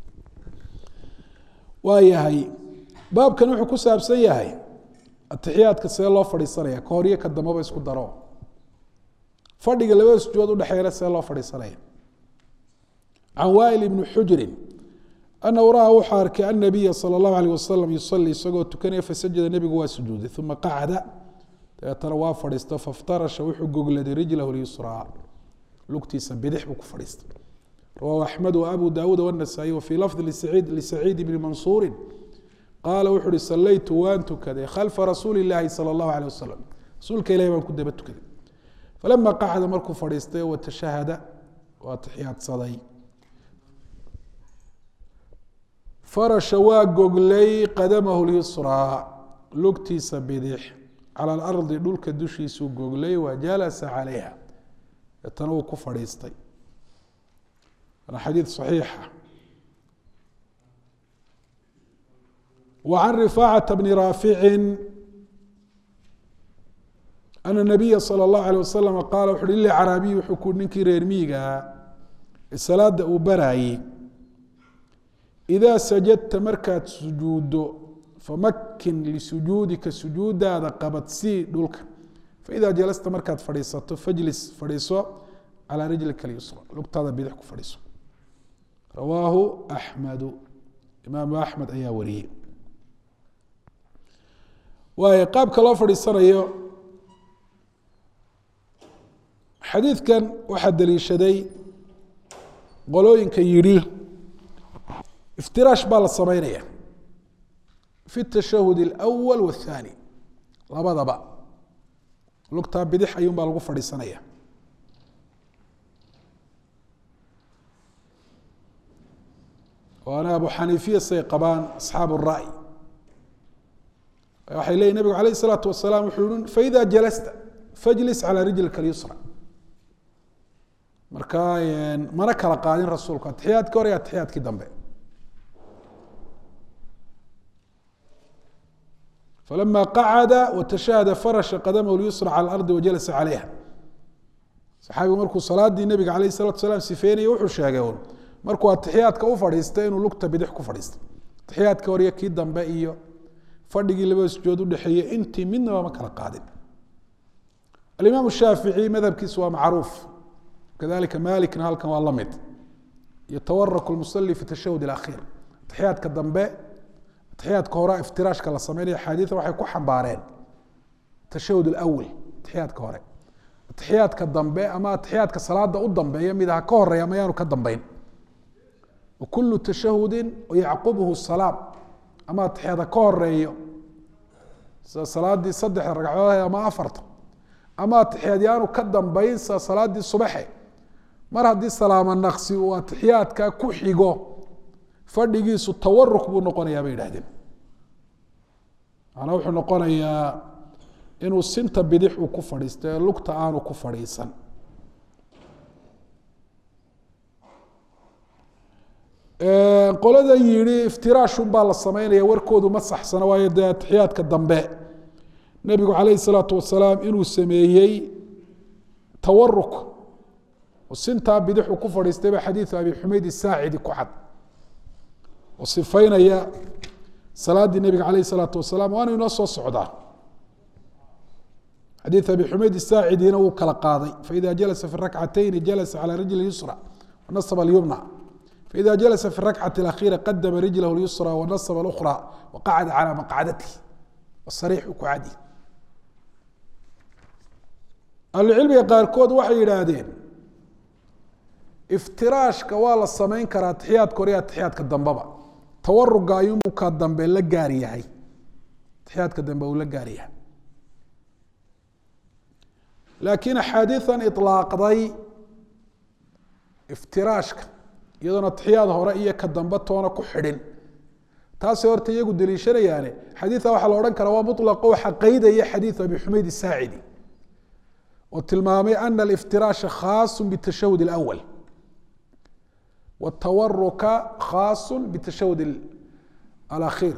waa yahay baabkan wuxuu ku saabsan yahay atixiyaadka see loo fadhiisanaya ka hor iyo ka dambaba isku daro fadhiga labada sujuudood udhexeeyana see loo fadhiisanaya can waa'il ibni xujurin anahu ra'a wuxuu arkay annabiya sala allahu alayh wasalam yusalii isagoo tukanaya fasajada nebigu waa sujuuday uma qacda dabeetana waa fadhiisto faftarasha wuxuu gogladay rijlahu lyusraa lugtiisa bidix buu ku fadhiistay rawahu axmed waabu daawuud wanasaa-iy wafii lafdi lisaciid bni mansuurin qaala wuxu uhi salaytu waan tukaday khalfa rasuuli illaahi sala allahu alيh wasalam rasuulka ilahi baan ku daba tukaday falama qacda markuu fadhiistay watashahada waa taxiyaadsaday farasha waa goglay qadamahu lyusraa lugtiisa bidix cala alardi dhulka dushiisuu goglay wa jalasa calayha deetana uu ku fadhiistay waana xadiid صaxiixa وعن رفاعة بن rاaفiع أن النبya slى الlaه عليه وsلم qال وu hi lcraabiي wuxuu ku ninkii reer miigaa salaada uu baraayey إdaa sajadta markaad sujuudo famakin lisujuudika sujuudaada qabadsii dhulka faإida jalasta markaad fadhiisato fajlis fadhiiso calى rijlika اlyusrى lugtaada bidix ku fadhiiso rawaahu أحmedu imaamu أحmed ayaa wariyey waayo qaabka loo fadhiisanayo xadiidkan waxaa daliishaday qolooyinka yidhi iftiraash baa la sameynaya fi tashahud اlأwal wالthaani labadaba lugtaa bidix ayuun baa lagu fadhiisanaya waana abu xaniifiya say qabaan asxaab الra'y waxay leyihin nabigu alayh الsalaatu wasalaam wuxuu yihi faida jalasta fajlis calى rijlika اlyusra marka mana kala qaadin rasuulku atixiyaadkii hore iyo atixiyaadkii dambe falama qacada watashahada farasha qadamahu lyusra calى اlardi wajalasa calayha saxaabigu markuu salaadii nabiga alayh الsalatu wasalaam sifeynaya wuxuu sheegay un markuu atixiyaadka u fadhiistay inuu lugta bidix ku fadhiistay atixiyaadkii hore iyo kii dambe iyo fadhigii labada sujood udhexeeyey intii midnaba ma kala qaadin alimaam shaafici madhabkiisu waa macruuf kadalika malikna halkan waa la mid yatawaraku lmusali fi tashahud اlakhiir atixiyaadka dambe atixiyaadka hore iftiraashka la sameynaya axaadiida waxay ku xambaareen tashahud اlawal atixiyaadka hore atixiyaadka dambe ama atixiyaadka salaada u dambeeya mid ha ka horeeya ama yaanu ka dambeyn wakulu tashahudi yacqubhu salaam ama atixiyaad ha ka horeeyo sida salaadii saddexda ragcadood ama afarta ama atixiyaad yaanu ka dambeyn sida salaadii subaxe mar haddii salaamo naqsi uu atixiyaadka ku xigo fadhigiisu tawaruk buu noqonayaa bay yidhahdeen macnaa wuxuu noqonayaa inuu sinta bidix uu ku fadhiisto ee lugta aanu ku fadhiisan qolada yihi iftiraashun baa la sameynaya warkoodu ma saxsana waayo dee atixiyaadka dambe nebigu calayhi salaatu wasalaam inuu sameeyey tawaruk oo sintaa bidixu ku fadhiistay baa xadiidu abi xumeyd isaacidi ku cad oo sifaynaya salaaddii nebiga calayhi salaatu wasalaam waana inoo soo socdaa xadiid abi xumayd isaacidina wuu kala qaaday faida jalasa fi rakcatayni jalasa calى rijli yusra wanasaba اlyumna faida jalasa fi rakcati اlakhiira qadama rijlah اlyusra wanasaba اlأkhra waqacada calى maqcadatihi wasariixu ku cadi ahlucilmiga qaarkood waxay yidhaahdeen iftiraashka waa la samayn karaa atixiyaadka hore iyo atixiyaadka dambeba tawaruga ayuunbuu ka dambe la gaar yahay atixiyaadka dambe uu la gaar yahay laakiin axaadiian iطlaaqday iftiraashka iyadoona atixiyaad hore iyo ka dambe toona ku xidhin taasay horta iyagu deliishanayaane xadiia waxaa la odhan karaa waa mulaqo waxa qeydaya xadiiu abi xumayd isaacidi oo tilmaamay ana aliftiraasha khaasu bitashahud اlأwal wاtawaruka khaasu bitashahud alakhiir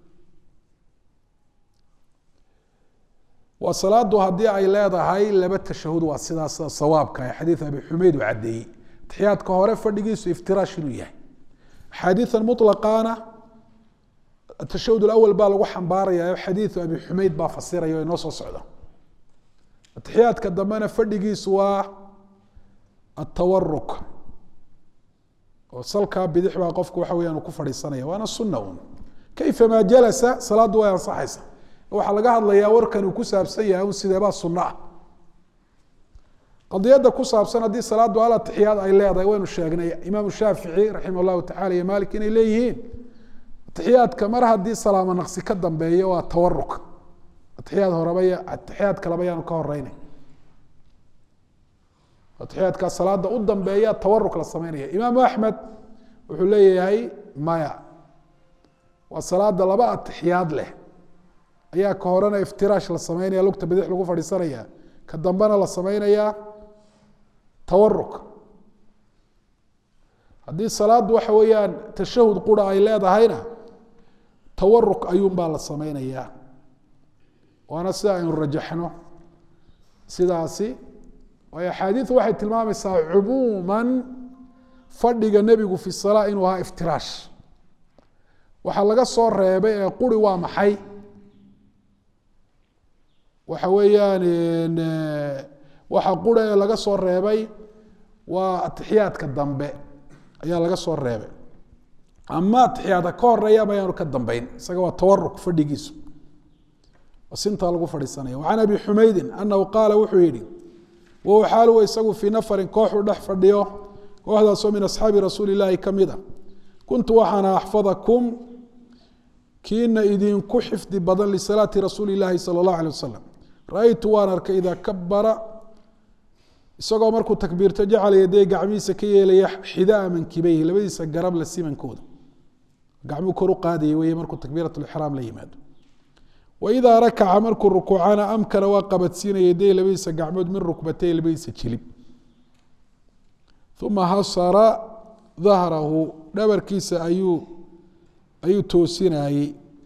waa salaadu haddii ay leedahay laba tashahud waa sidaas sida sawaabka ee xadiid abi xumeyd uu caddeeyey atixiyaadka hore fadhigiisu iftiraash inuu yahay axaadiian mulaqaana atashahud alawal baa lagu xambaaraya xadiidu abi xumeyd baa fasiraya o inoo soo socda atixiyaadka dambena fadhigiisu waa atawaruk oo salkaa bidix baa qofku waxa weyaan uu ku fadhiisanaya waana sunna un kayfa maa jalasa salaaddu way ansaxaysa waxaa laga hadlayaa warkan uu ku saabsan yahay un sideebaa sunno ah qadiyadda ku saabsan haddii salaaddu al atixiyaad ay leedahay waynu sheegnay imaamu shaafici raximah allahu tacala iyo maalik inay leeyihiin atixiyaadka mar haddii salaamo naqsi ka dambeeyo waa tawaruk atixiyaad horeba iyo atixiyaad kaleba yaanu ka horeynay atixiyaadkaa salaada u dambeeya tawaruk la sameynaya imaamu axmed wuxuu leeyahay maya waa salaada laba atixiyaad leh ayaa ka horena iftiraash la sameynaya lugta bidix lagu fadhiisanaya ka dambena la sameynayaa tawaruk haddii salaaddu waxa weeyaan tashahud qura ay leedahayna tawaruk ayuunbaa la sameynayaa waana sida aynu rajaxno sidaasi waayo axaadiidu waxay tilmaamaysaa cumuuman fadhiga nebigu fi salaa inuu ahaa iftiraash waxaa laga soo reebay ee quri waa maxay waxa weeyaan waxa qura ee laga soo reebay waa atixiyaadka dambe ayaa laga soo reebay ama atixiyaadka ka horeeyaba ayaanu ka dambeyn isaga waa tawaruk fadhigiisu sintaa lagu fadhiisanaya وcan abi xumaydin anahu qaala wuxuu yihi wahuwa xaaluhu isagu fii nafarin kooxuu dhex fadhiyo kooxdaasoo min asxaabi rasuuli اlaahi ka mida kuntu waxaana axfadakum kiina idinku xifdi badan lisalaati rasuuli اlaahi salى اllah alيه wasalam ra-aytu waan arkay idaa kabara isagoo markuu takbiirto jacala yaday gacmihiisa ka yeelaya xidaa mankibeyhi labadiisa garab la simankooda gacmuu kor u qaadaya weye markuu takbiirat lixraam la yimaado waidaa rakaca markuu rukuucana amkana waa qabadsiinaya yaday labadiisa gacmood min rukbatay labadiisa jilib uma hasara dahrahu dhabarkiisa ayuu ayuu toosinayey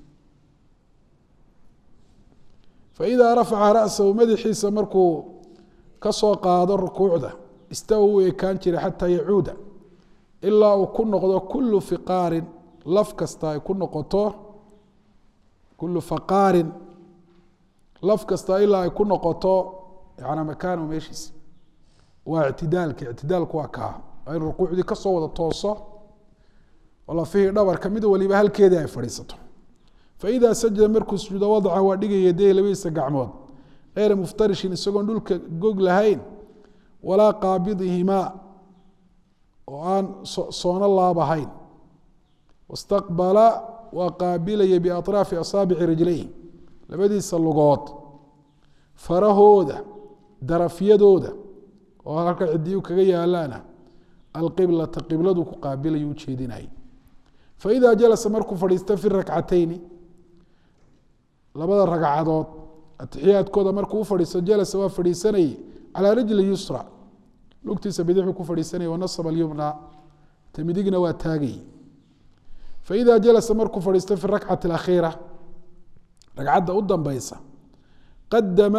faidaa rafaca rasahu madaxiisa markuu kasoo qaado rukuucda istawa uu ekaan jiray xataa yacuuda ilaa uu ku noqdo kulu fiqaarin laf kasta ay ku noqoto kulu faqaarin laf kasta ilaa ay ku noqoto yana makaanu meeshiisa waa ictidaalka ictidaalku waa kaa waa in rukuucdii kasoo wada tooso oo lafihii dhabarka mid waliba halkeedii ay fadhiisato faidaa sajada markuu sujuudo wadaca waa dhigaya yadayhi labadiisa gacmood eyra muftarishin isagoon dhulka gog lahayn walaa qaabidihimaa oo aan soono laabahayn wastaqbala waa qaabilaya biaطraafi asaabici rijlayhi labadiisa lugood farahooda darafyadooda oo halka cidiyu kaga yaalaana alqiblata qibladu ku qaabilayu ujeedinay faidaa jalasa markuu fadhiista fi rakcatayni labada ragcadood atixiyaadkooda markuu u fadhiisto jalasa waa fadhiisanayay calaa rijli yusra lugtiisa bidixuu ku fadhiisanaya wanasaba alyumna ta midigna waa taagay faida jalasa markuu fadhiisto fi rakcati alakhiira ragcadda u dambeysa qadama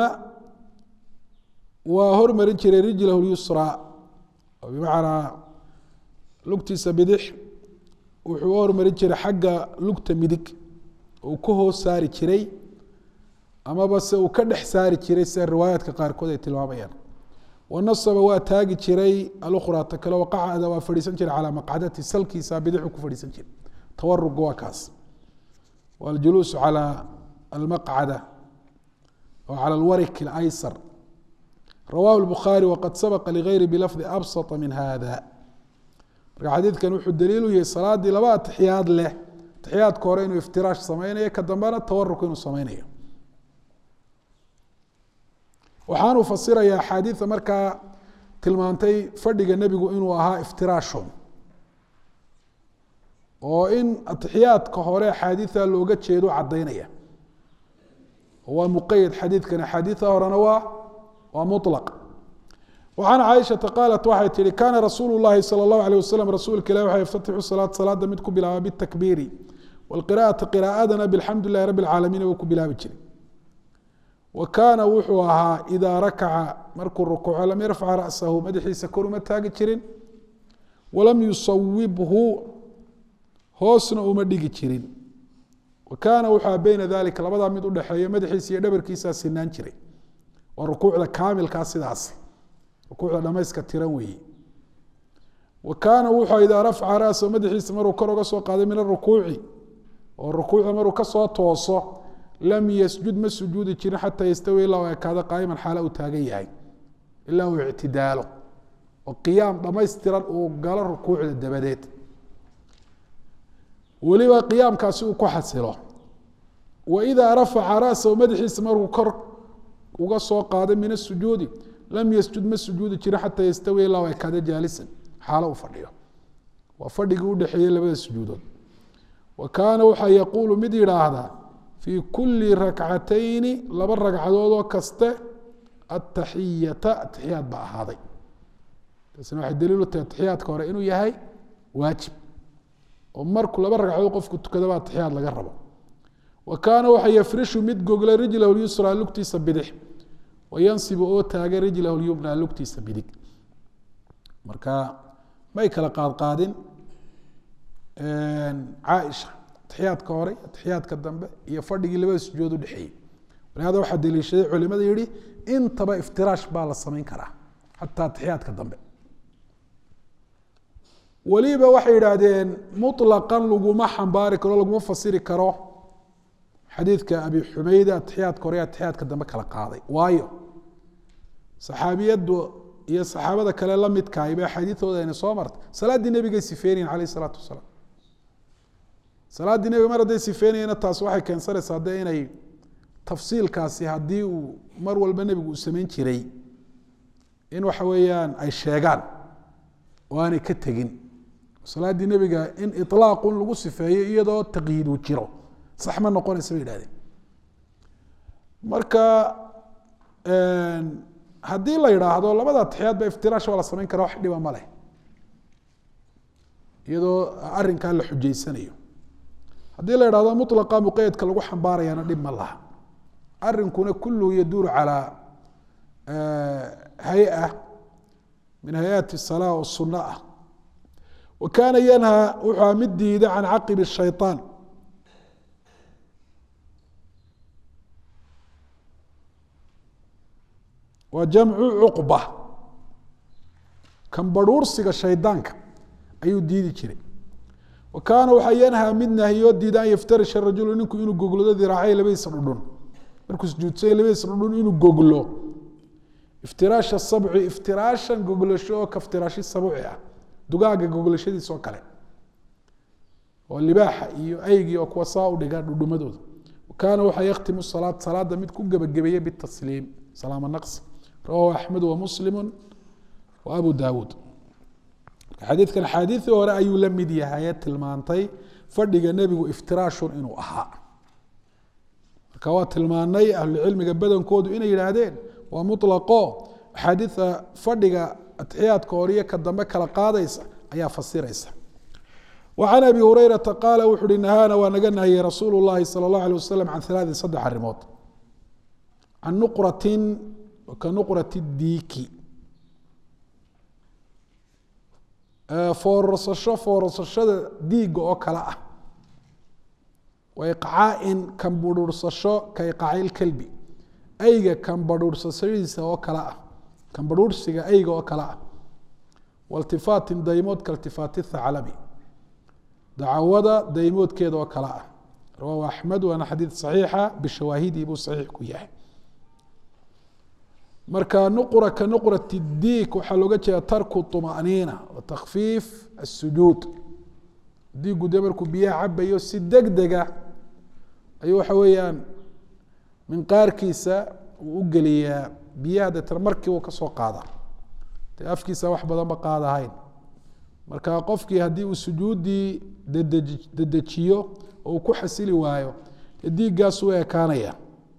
waa hormarin jiray rijlahu lyusra oo bimacnaa lugtiisa bidix wuxuu u hormarin jiray xagga lugta midig uu ku hoos saari jiray amaba se uu ka dhex saari jiray sida riwaayaadka qaarkood ay tilmaamayaan wanasaba waa taagi jiray alukhraa ta kale waqacada waa fadhiisan jiray calaa maqcadati salkiisa bidixu ku fadhiisan jiray tawarugu waa kaas waljuluusu calaa almaqcada oo cala alwarik alaysar rawahu lbukhaari waqad sabaqa ligayri bilafdi absata min hada marka xadiidkan wuxuu daliil u yahay salaadii laba atixiyaad leh atixiyaadka hore inuu iftiraash sameynayo ka dambena tawaruk inuu sameynayo waxaanuu fasirayaa axaadiida markaa tilmaantay fadhiga nebigu inuu ahaa iftiraashon oo in atixiyaadka hore axaadiida looga jeedo caddaynaya waa muqayad xadiidkan axaadiida horena waa waa mulaq وعن cائشhaةa qاaلت waxay tihi kana rasuul الlahi salى الlaه عليه waسلم rasuulka ilah waxa yftatixu salaad salaada mid ku bilaaba bالtakbiiri wاlqirاءaةa qirاءadana bاlxamdu لlahi rabi الcaalamiin buu ku bilaabi jiray wa kaana wuxuu ahaa إidaa rakaca markuu rukuuco lam yarfac raأsahu madaxiisa kor uma taagi jirin walam yusawibhu hoosna uma dhigi jirin wa kaana wuxua beyna dalika labadaa mid udhexeeya madaxiisa iyo dhabarkiisaa sinaan jiray waa rukuucda kaamilkaa sidaas rukuucda dhamayska tiran weeye wa kaana wuxuu idaa rafca ra'sa madaxiisa maruu kor uga soo qaaday min arukuuci oo rukuucda maruu kasoo tooso lam yasjud ma sujuudi jirin xataa yastawi ilaa u ekaado qaa'iman xaala uu taagan yahay ilaa uu ictidaalo oo qiyaam dhamaystiran uu galo rukuucda dabadeed weliba qiyaamkaasi uu ku xasilo wa idaa rafaca ra'sahu madaxiisa markuu kor uga soo qaaday min asujuudi lam ysjud ma sujuudi jirin xataa yastawi ilaa u ekaado jaalisan xaalo uu fadhiyo waa fadhigii udhexeeyey labada sujuudood wa kaana waxaa yaquulu mid yidhaahdaa fii kuli rakcatayni laba ragcadoodoo kaste ataxiyata atixiyaad baa ahaaday taasina waxay daliil u tahay atixiyaadka hore inuu yahay waajib oo markuu laba ragcadood qofku tukadaba atixiyaad laga rabo wa kaana waxa yafrishu mid gogla rijlahu lyusra lugtiisa bidix wayansibu oo taagay rijlahu lyumna lugtiisa bidig marka may kala qaadqaadin caaisha atixiyaadka hore atixiyaadka dambe iyo fadhigii labada sujuud udhexeeyey walihada waxaa daliishaday culimada yihi intaba iftiraash baa la samayn karaa xataa atixiyaadka dambe weliba waxay yidhaahdeen muطlaqan laguma xambaari karo laguma fasiri karo xadiidka abi xumeyda atixiyaadka hore atixiyaadka dambe kala qaaday waayo saxaabiyaddu iyo saxaabada kale la midkahay ba xadiidooda ayna soo martay salaaddii nebigay sifeynayen alayh isalaatu wasalaam salaaddii nebiga mar hadday sifeynayena taas waxay keensanaysaa de inay tafsiilkaasi haddii uu mar walba nebigu uu samayn jiray in waxa weeyaan ay sheegaan oo aanay ka tegin salaaddii nebiga in ilaaqun lagu sifeeyo iyadoo taqyiid uu jiro sax ma noqonaysa bay yihahdeen marka haddii la yidhaahdo labada atixiyaad ba iftiraash waa la samayn kara wax dhiba ma leh iyadoo arrinkaa la xujaysanayo haddii la yidhahdo mulaqa muqayadka lagu xambaarayana dhib ma laha arrinkuna kulluhu yaduuru calaa hay-a min hay-aati salaa oo sunno ah wa kaana yanhaa wuxua mid diida can caqibi shayطaan waa jamcu cuqba kan barhuursiga shaydaanka ayuu diidi jiray wa kaana waxaa yanhaa mid nahiyoo diida an yaftarisha rajulu ninku inuu goglado diraacay labadiisa dhudhun markuu sujuudsanya labadiisa dhudhun inuu goglo iftiraasha sabci iftiraashan goglasho oo kaftiraashi sabuci ah dugaaga goglashadiis oo kale oo libaaxa iyo aygii oo kuwa saa u dhiga dhudhumadooda kaana waxaa yakhtimu salaad salaada mid ku gebagabeeye bitasliim salaama naqsi rawahu axmed wa muslimu wa abu daawuud xadiidkan axaadiidii hore ayuu la mid yahaye tilmaantay fadhiga nebigu iftiraashun inuu ahaa marka waa tilmaanay ahlucilmiga badankoodu inay yidhaahdeen waa mulaqo axaadiida fadhiga atixiyaadka horiyo ka dambe kala qaadaysa ayaa fasiraysa وعن أبي هريرة قال وxu hi نهاna waa naga نahyey رasuuل اللahi صلى الله عليه وسلم عن ثaلاث سدح arimood عن نqرة kaنqرة الdiiki foorarsasho foorarsashada diiga oo kale ah وإقcاaءin kan burursasho kaإقcاaء الكلbi ayga kambadhuursasadiisa oo kale ah kambadhuursiga ayga oo kale ah waltifaatin daymood kaltifaati thaclabi dacwada daymoodkeeda oo kale ah rawaahu axmed waana xadiid saxiixa bishawaahidii buu saxiix ku yahay marka nuqra ka nuqrat diik waxaa looga jeeda tarku طumaniina wa takfiif الsujuud diigu de markuu biyaha cabayo si deg dega ayuu waxa weeyaan minqaarkiisa uu u geliyaa biyaha deetana markii uu kasoo qaada dee afkiisa wax badanba qaadahayn marka qofkii haddii uu sujuuddii dedeji dedejiyo oo uu ku xasili waayo dee diiggaas u ekaanaya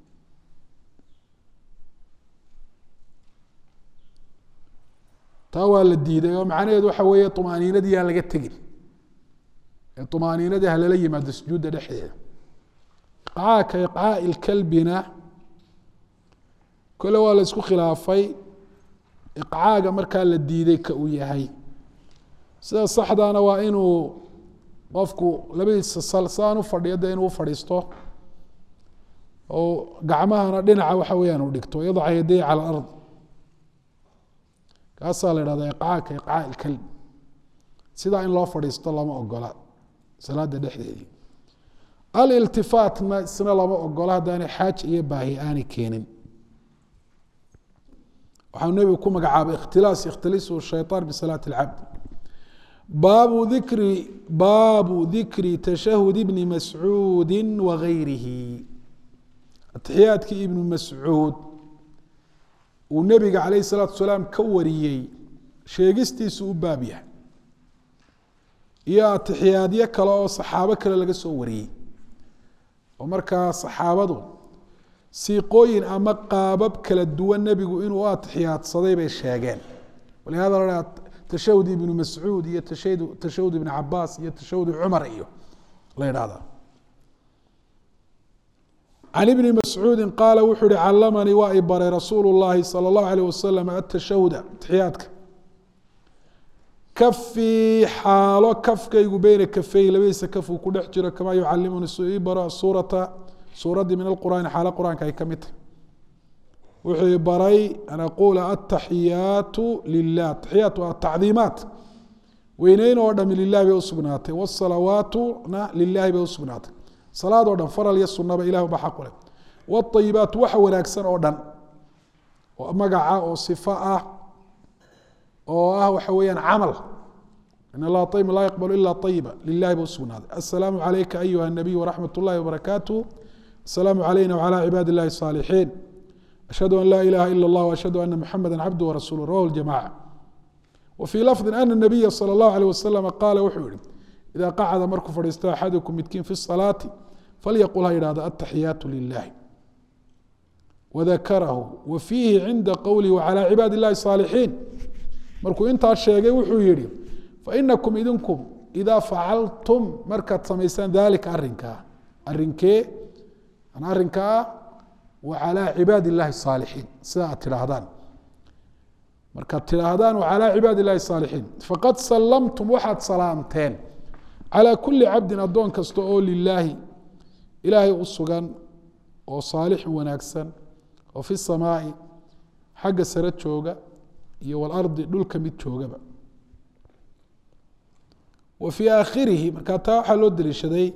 taa waa la diiday oo macnaheedu waxa weeye طumaaniinadii aan laga tegin ee طumaaniinadii halala yimaado sujuudda dhexdeeda iqcaaka iqcaaءi اlkalbina kole waa la isku khilaafay iqcaaga markaa la diiday ka uu yahay sida saxdaana waa inuu qofku labadiisa sal saan u fadhiyo de inuu ufadhiisto oo gacmahana dhinaca waxa weeyaan u dhigto yadaca yaday calى اlard kaasaa la ihahda iqcaaka iqcaa ilkalb sidaa in loo fadhiisto lama ogola salaada dhexdeedii aliltifaatna isna lama ogola haddaanay xaaja iyo baahi aanay keenin waxau nebigu ku magacaabay ikhtilaas ikhtilisu shayطaan bisalaati اlcabd baabu dikri baabu dikri tashahud ibni mascuudi wagayrihi atixiyaadkii ibnu mascuud uu nebiga calayh الsalaatu salaam ka wariyey sheegistiisu u baab yahay iyo atixiyaadyo kale oo saxaabo kale laga soo wariyey oo markaa saxaabadu siiqooyin ama qaabab kala duwan nebigu inuu u atixiyaadsaday bay sheegeen walihada la tashahud ibnu mascuud iyo tashahud tashahud ibnu cabaas iyo tashahud cumar iyo la yidhahda can ibni mascuudi qaala wuxuu uhi calamanii waa i baray rasuulu llahi salى اllahu alيh wasalam atashahuda atixiyaadka kafii xaalo kafkaygu beyna kafey labadiisa kaf uu ku dhex jiro kamaa yucalimuni su ii baro suurata suuraddii min alqur'aani xaalo qur-aanka ay ka mid tahay wuxuu i baray an aquula ataxiyaatu lilah ataxiyaat waa tacdiimaat weyneyn oo dhami lilahi bay usugnaatay wsalawaatuna lilahi bay usugnaatay salaad oo dhan faral iyo sunaba ilah ba xaq u leh wاطayibaat waxa wanaagsan oo dhan oo magaca oo صifo ah oo ah waxa weeyaan camal in اllaha طayib laa yaqbal ila طayiba lilahi ba usugnaaday aلsalaamu عalayka ayuha الnabiy wraxmat اllahi wbarakaatu aلsalaamu عalayna wعalى cibaadi اllahi الصاalixiin ashhadu an laa ilaha ilا اllah وashhadu ana muxamada cabdu warasuul rawahu اljamaca wfii lafظi ana الnabiya salى اllahu عalيه wasalam qaala wuxuu yihi ida qacda markuu fadhiisto axadukum midkiin fi الصalaati falyaqul ha yidhahdo ataxiyaatu lilahi wadakarahu wa fiihi cinda qowlihi wacalى cibaadi اllahi الصaalixiin markuu intaa sheegay wuxuu yihi fainakum idinku idaa facaltum markaad samaysaan dalika arinkaa arinkee arinka ah wacalى cibaadi اllahi الصaalixiin sida aad tidhaahdaan markaad tidhaahdaan wacalى cibaadi اllahi الصaalixiin faqad salamtum waxaad salaamteen calى kuli cabdin addoon kasta oo lilaahi ilaahay u sugan oo saalixin wanaagsan oo fi samaai xagga sare jooga iyo walardi dhulka mid joogaba wa fii aakhirihi markaa taa waxaa loo deliishaday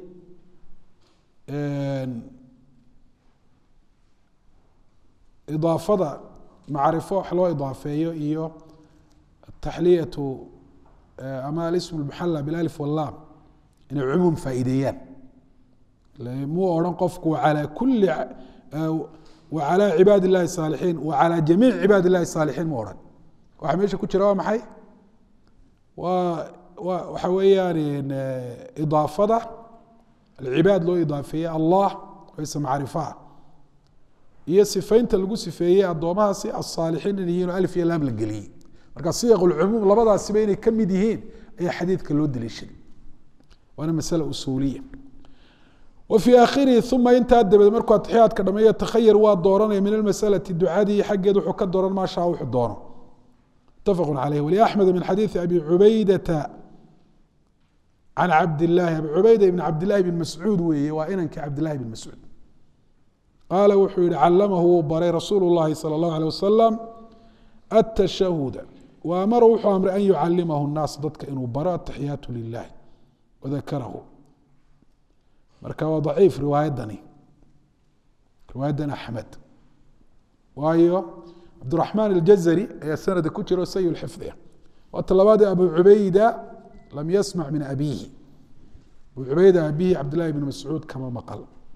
idaafada macrifo wax loo idaafeeyo iyo ataxliyatu ama alism اlmuxala bilalif wallaam inay cumuum faa'iideeyaan muu odhan qofku alى kuli wacalى cibaadi اllahi الصaalixiin wacalى jamiic cibaadi اllahi الصaalixiin mu odhan waxa meesha ku jira waa maxay waa wa waxa weeyaan idaafada alcibaad loo idaafeeye allah wayse macrifaa iyo sifaynta lagu sifeeyey addoomahaasi aلصaalixiin in yihiin oo alif iyo laam la geliyey marka siyaq اlcumuum labadaasiba inay ka mid yihiin ayaa xadiidka loo deliishaday waana masale usuuliya wa fii aakhirihi uma intaa dabadeed markuu atixiyaadka dhameeyo takhayar waa dooranaya min almasalati ducadii xaggeed wuxuu ka dooran maa shaa wuxuu doono mutafaqu caleyh waliaxmed min xadiidi abi cubaydata can cabdillaahi abi cubayda ibn cabdillahi bn mascuud weeye waa inankii cabdillahi bn mascuud qaala wuxuu yihi calamahu wuu baray rasuulu llahi salى اllahu alيه wasalam atashahuda wa amara wuxuu amray an yucalimahu الnaas dadka inuu baro ataxiyaatu lilahi wadakarahu marka waa daciif riwaayadani riwaayadan axmed waayo cabdiraxmaan aljazari ayaa sanada ku jiro sayi xifdiga waata labaadee abu cubayda lam yasmac min abiihi abu cubayda abihi cabdillahi bn mascuud kama maqal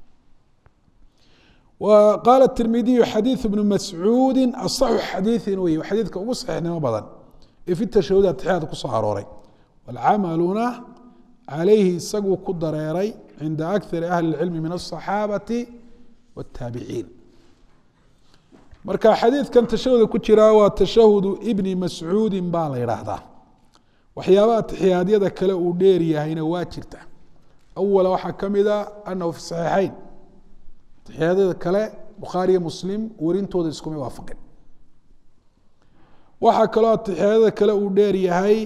qaala tirmidiyu xadiiu bnu mascuudi asaxu xadiiin wey xadiidka ugu saxiixnimo badan ee fi tashahud atixyaadka kusoo arooray walcamaluna calayhi isaguu ku dareeray cinda akari ahli اlcilmi min aلصaxaabati wاtaabiciin marka xadiidkan tashahuda ku jiraa waa tashahudu ibni mascuudi baa la yidhaahdaa waxyaabaha atixiyaadyada kale uu dheer yahayna waa jirta awala waxaa ka mida anahu fi saxiixayn atixiyaadyada kale bukhaariyo muslim warintooda iskuma waafaqin waxaa kaloo atixiyaadyada kale uu dheer yahay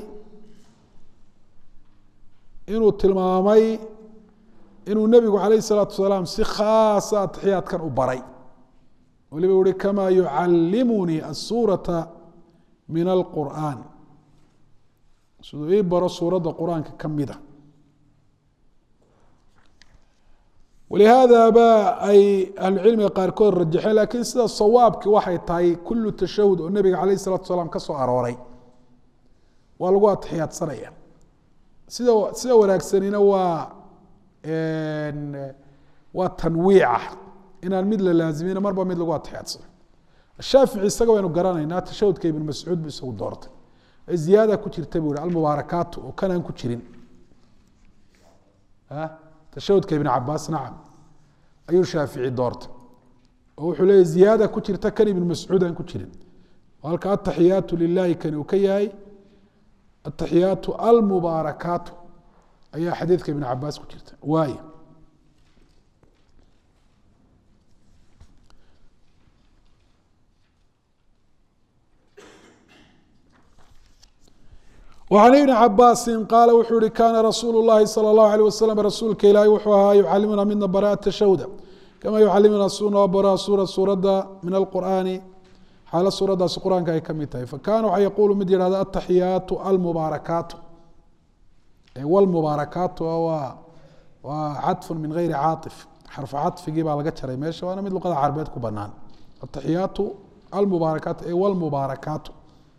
inuu tilmaamay inuu nebigu calayh الsalaatu wasalaam si khaasa atixiyaadkan u baray waliba uhi kama yucalimunii الsuuraةa min alqur'an siduu ii baro suuradda qur-aanka ka mida walihaada ba ay ahlucilmiga qaarkood rajaxeen lakiin sida sawaabki waxay tahay kulu tashahud oo nebiga calayh الsalatu wasalaam ka soo arooray waa lagu atixiyaadsanaya sida sida wanaagsanina waa waa tanwiica inaan mid la laazimina marba mid lagu atixiyaadsano shaafici isaga waynu garanaynaa tashahudka ibn mascuud bu isagu doortay ziyaada ku jirta buu hi almubaarakaatu oo kanaan ku jirin tashahudka ibn cabaas nacam ayuu shaafici doortay oo wuxuu leeya ziyaada ku jirta kan ibn mascuud aan ku jirin halka ataxiyaatu lilahi kani uu ka yahay ataxiyaatu almubaarakaatu ayaa xadiidka ibn cabaas ku jirta waay وعن iبن cabاsi qاala wuxuu hi kana rasuul الlahi salى الlaه عalيه waslم rasuulka ilaahi wuxuu ahaa yucalimuna midna bara التashahda kama yucalimuna sunoo bara suura suuradda min alqur'aani xaalo suuraddaasi qur-aanka ay ka mid tahay fakana waxa yaquulu mid yihahda ataxiyaatu almubaarakaatu wlmubaarakaatu waa waa caطfu min gayri caaطif xarfu caطfigii baa laga jaray meesha waana mid luqada carabeed ku banaan ataxiyaatu almubaarakaatu e wlmubaarakaatu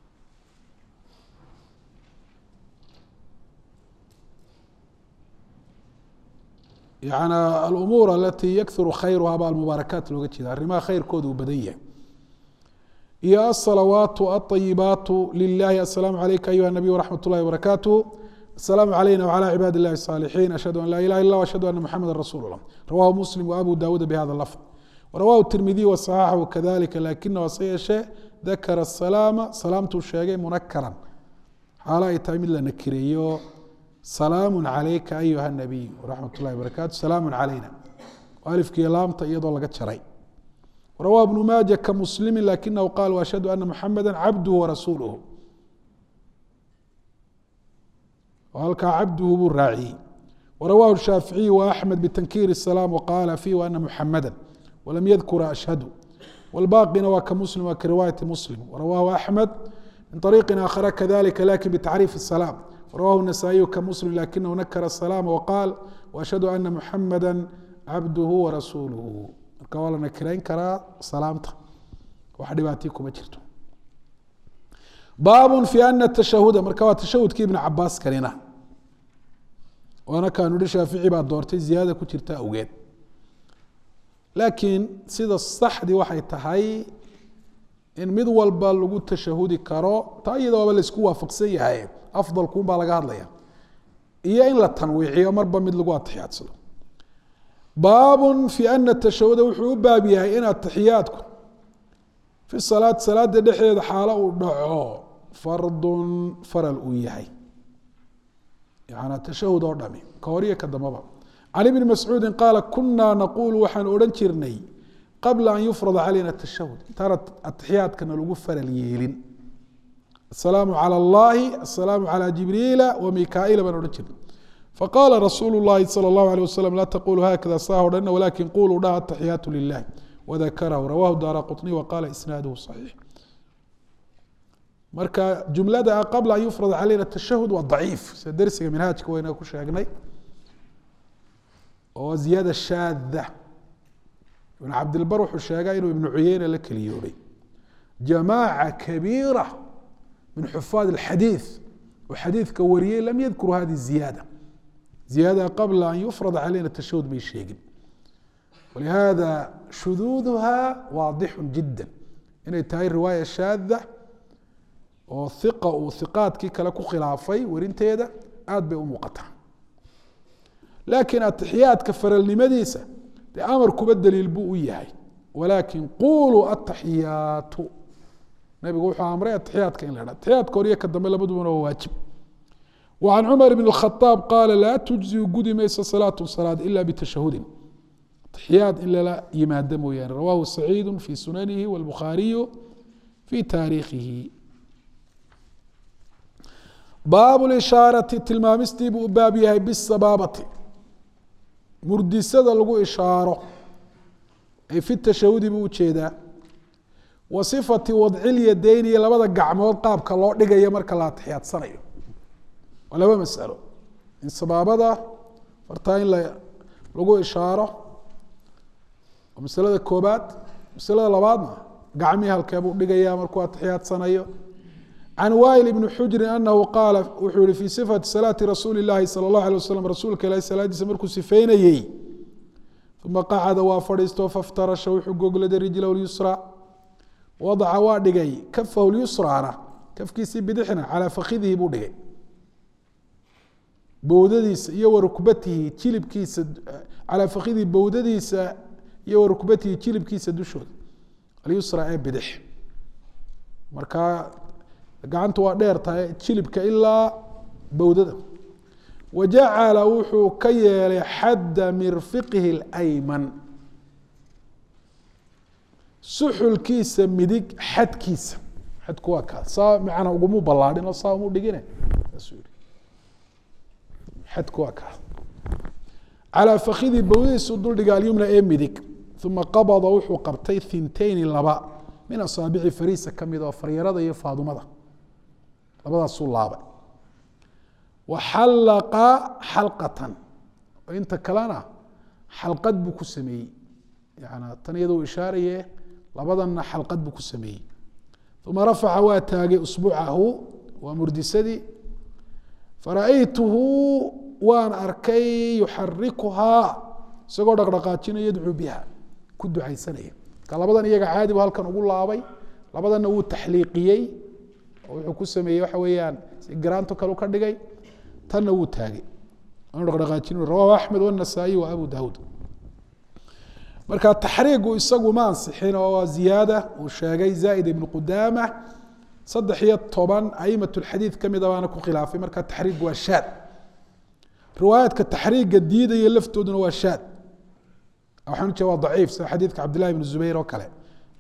yani alumuur alatii yakuru khayruha baa almubaarakaat looga jeeda arrimaha khayrkooda uu badan yahay iyo asalawaatu alayibaatu lilahi asalaamu calayka ayuha nabiy wraxmat اllahi wbarakaatuh asalaamu calayna wcalى cibaadi اllahi الصaalixiin ashhadu an laa ilaha illa ashhadu ana muxameda rasuul اllah rawahu muslim waabu dawuuda bihada lafd warawahu tirmidiy waصaxaxu kadalika lakina hase yeeshee dakara salaama salaamtuu sheegay munakaran xaalo ay tahay mid la nakireeyo salaamu calayka ayuha nabiy wraxmat اllahi barakaatu salaamu calayna alifkii laamta iyadoo laga jaray rawa bnu maaja ka muslimi lakinahu qaal ashhadu ana muxameda cabduhu warasuuluhu halkaa cabduhu buu raaciyey warawahu shaaficiy waaxmed btankiir الsalaam waqaala fiih ana muxameda walam yadkura ashhadu wاlbaaqina waa ka muslim waa kariwaayati muslim warawahu axmed min طariiqi aakhara kadalika lakin btacriif الsalaam warawahu النasaaئiyu ka muslim lakinahu nakara الsalaam waqaal وashhadu ana muxameda cabduhu warasuuluhu marka waa la nakirayn karaa salaamta wax dhibaatii kuma jirto baab fi ana tashahuda marka waa tashahudkii ibn cabaas kanina waana kaanu hi shaafici baa doortay ziyaada ku jirta awgeed laakiin sida saxdii waxay tahay in mid walba lagu tashahudi karo taa iyada waaba laisku waafaqsan yahay afdalkuun baa laga hadlaya iyo in la tanwiiciyo marba mid lagu atixiyaadsado baab fi ana tashahuda wuxuu u baab yahay in atixiyaadku fi salaad salaada dhexdeeda xaalo uu dhaco fardun faral uu yahay yani tashahud oo dhami ka horiyo ka dambaba can ibni mascuudi qaala kunaa naquulu waxaan odhan jirnay qabla an yufrada calayna tashahud intaana atixiyaadkana lagu faral yeelin asalaamu calى اllahi asalaamu calى jibriila wa mikaaila baan odhan jirnay faqaala rasuulu اllahi salى اllahu alيه waslm laa taqulu hakada saa odhanina walakin quluu dhaha ataxiyaatu lilahi wadakarahu rawahu daara quطniy waqala isnaaduhu صaxiix marka jumlada qabla an yufrad calayna tashahud waa daciif sida dersiga minhaajka wayna ku sheegnay oo ziyaada shaada ibn cabdilbar wuxuu sheegaa inuu ibnu cuyeyne la keliyooday jamaaca kabiira min xufaad اlxadiiث oo xadiidka wariyey lam yadkuru hadi ziyaada ziyaada qabla an yufrad calayna tashahud bay sheegin walihada shuduuduha waadixu jida inay tahay riwaaya shaada oo iqa uu iqaadkii kale ku khilaafay werinteeda aad bay u muuqataa laakiin atixiyaadka faralnimadiisa dee amar kuba daliil buu u yahay walaakin quluu ataxiyaatu nabigu wuxuu amray atixiyaadka in la dha atixiyaadka horiyo ka dambe labadubana waa waajib وعن cمر بن الخطاب قال لا تجزئ gudi mayso صلاة صلاad إلا بتشhهد تحyاad in lala yimaado mooyaane رwاه سعيid في سننه والبخاaرiي في تاaريkhihi baaب الإشhاaرaةi tilmaamistii buu u baab yahay bالsabاabati murdisada lagu ishaaro ay في التashahudi buu ujeedaa wa صفaةi وadci الyadayn iyo labada gacmood qaabka loo dhigayo marka la atixyaadsanayo waa laba masalo in sabaabada fartaa in lagu ishaaro waa masalada koobaad masalada labaadna gacmihii halkeebuu dhigaya markuu atixiyaadsanayo can wail ibni xujrin anahu qaala wuxuu yihi fii sifati salaati rasuuli اllahi salى اllahu alيه waslm rasuulka ilahi salaadiisa markuu sifeynayey uma qacada waa fadhiisto faftarasha wuxuu gogladay rijlahu lyusra wadaca waa dhigay kafahu lyusraana kafkiisii bidixna calaa fakidihi buu dhigay bowdadiisa iyo warukbatihi jilibkiisa calaa fakidihi bowdadiisa iyo warukbatihi jilibkiisa dushooda alyusra ee bidix marka gacantu waa dheer tahay jilibka ilaa bowdada wajacala wuxuu ka yeelay xadda mirfiqihi اlayman suxulkiisa midig xadkiisa xadku waa kaa saa macana ugumu ballaadhin oo saa umu dhigine saasuu yihi xadku waa kaa calaa fakidii bowdadiisu duldhiga alyumna ee midig uma qabada wuxuu qabtay thintayni laba min asaabici fariisa ka mid oo faryarada iyo faadumada labadaasuu laabay wa xallaqa xalqatan oo inta kalena xalqad buu ku sameeyey yana tan iyadoo ishaaraye labadanna xalqad buu ku sameeyey uma rafaca waa taagay usbuucahu waa murdisadii fara-aytuhu waan arkay yuxarikuhaa isagoo dhaqdhaqaajinayo yadcuu biha ku ducaysanaya marka labadan iyaga caadi bu halkan ugu laabay labadanna wuu taxliiqiyey oo wuxuu ku sameeyey waxa weeyaan si garaanto kale ka dhigay tanna wuu taagay aanu dhaqdhaqaajin rawahu axmed wanasaa-iy wa abu daawuud marka taxriigu isagu ma ansixin oo waa ziyaada uu sheegay zaaid ibnu qudaama saddex iyo toban aimat lxadiid kamida baana ku khilaafay marka taxriigu waa shaad riwaayaadka taxriiga diidaya laftooduna waa shaad waxaan ujeeda waa daciif sida xadiidka cabdillahi bn zubayr oo kale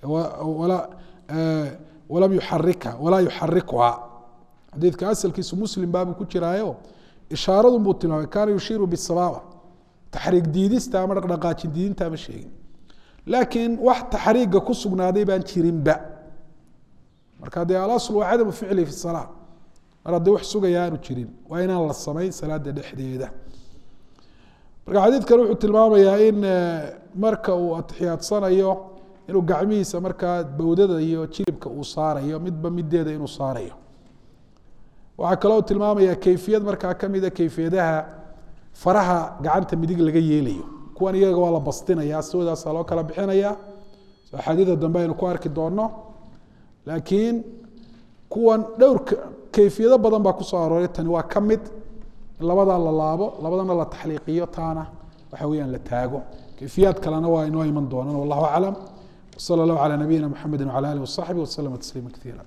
walam yuxarika walaa yuxarikuha xadiidka asalkiisu muslim baabuu ku jiraayo ishaaradun buu tilmaamay kaana yushiiru bisabaaba taxriig diidista ama dhaqdhaqaajin diidinta ma sheegin laakiin wax taxriiga ku sugnaaday baan jirinba marka dee alasl waa cadamu ficli fi salaa mar haddii wax sugaya aanu jirin waa inaan la samayn salaada dhexdeeda marka xadiidkan wuxuu tilmaamayaa in marka uu atixiyaadsanayo inuu gacmihiisa markaa bowdada iyo jilibka uu saarayo midba mideeda inuu saarayo waxaa kaloo tilmaamaya keyfiyad markaa kamida keyfiyadaha faraha gacanta midig laga yeelayo kuwan iyaga waa la bastinaya siwadaasa loo kala bixinaya axaadiida dambe aynu ku arki doono laakiin kuwan dhowr keyfiyado badan baa kusoo arooray tani waa ka mid in labadaa la laabo labadana la taxliiqiyo taana waxa weyaan la taago keyfiyaad kalena waa inoo iman doonaan wallahu aclam wsala allahu calaa nabiyina mxamedi wcala alih wasaxbi waslama tasliima kaiira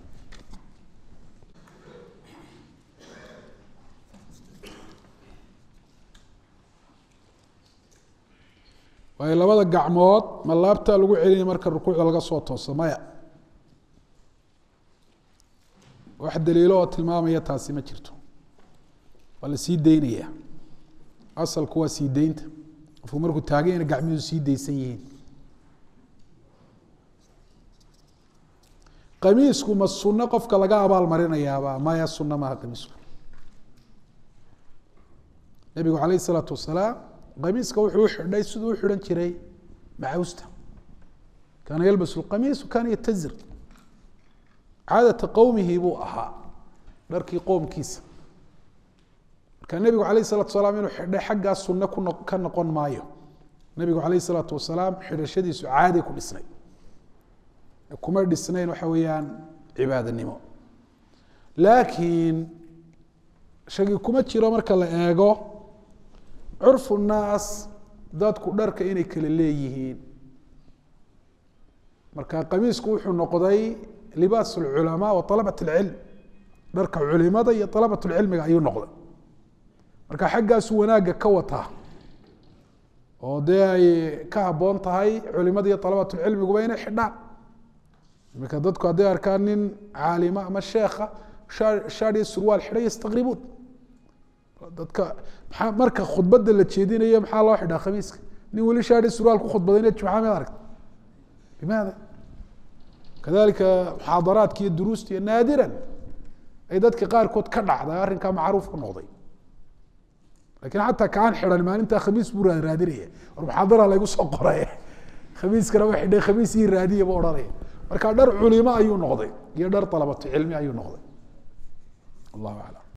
waayo labada gacmood ma laabtaa lagu celinaya marka rukuucda laga soo tooso maya wax daliilo oo tilmaamaya taasi ma jirto waa la sii deynaya asalku waa sii deynta qofku markuu taaganyana gacmihiisu sii deysan yihiin qamiisku ma sunno qofka laga abaal marinayaaba maya sunno maaha qamiisku nabigu calayh isalaatu wasalaam qamiiska wuxuu u xidhay siduu u xidhan jiray macawsta kaana yalbasu lqamiis kaana yatazir caadata qowmihi buu ahaa dharkii qoomkiisa marka nebigu calayh isalatu wasalaam inuu xidhay xaggaa sunno ku no ka noqon maayo nebigu calayh isalaatu wasalaam xidhashadiisu caaday ku dhisnay kuma dhisnayn waxa weeyaan cibaadanimo laakiin shagi kuma jiro marka la eego curfu naas dadku dharka inay kala leeyihiin marka qamiisku wuxuu noqday libaas اlculamaa wa alabat اlcilm dharka culimada iyo alabat lcilmiga ayuu noqday marka xaggaasu wanaagga ka wataa oo dee ay ka haboon tahay culimada iyo alabatulcilmiguba inay xidhaan iminka dadku hadday arkaan nin caalima ama sheekha shaad iyo surwaal xidhay yastaqribuun dadka maa marka khudbadda la jeedinayo maxaa loo xidhaa khamiiska nin weli shaad iyo surwaal ku khudbadayna jumca mid aragta limaada kadalika muxaadaraadka iyo duruusta iyo naadiran ay dadka qaarkood ka dhacday arrinkaa macruuf ku noqday lakin xataa kaan xidan maalintaa khamiis buu raadinaya war muxaadara laygu soo qoray khamiiskana wa xidhay khamiis ii raadiya buu odhanaya marka dhar culimo ayuu noqday iyo dhar dalabatu cilmi ayuu noqday allahu aclam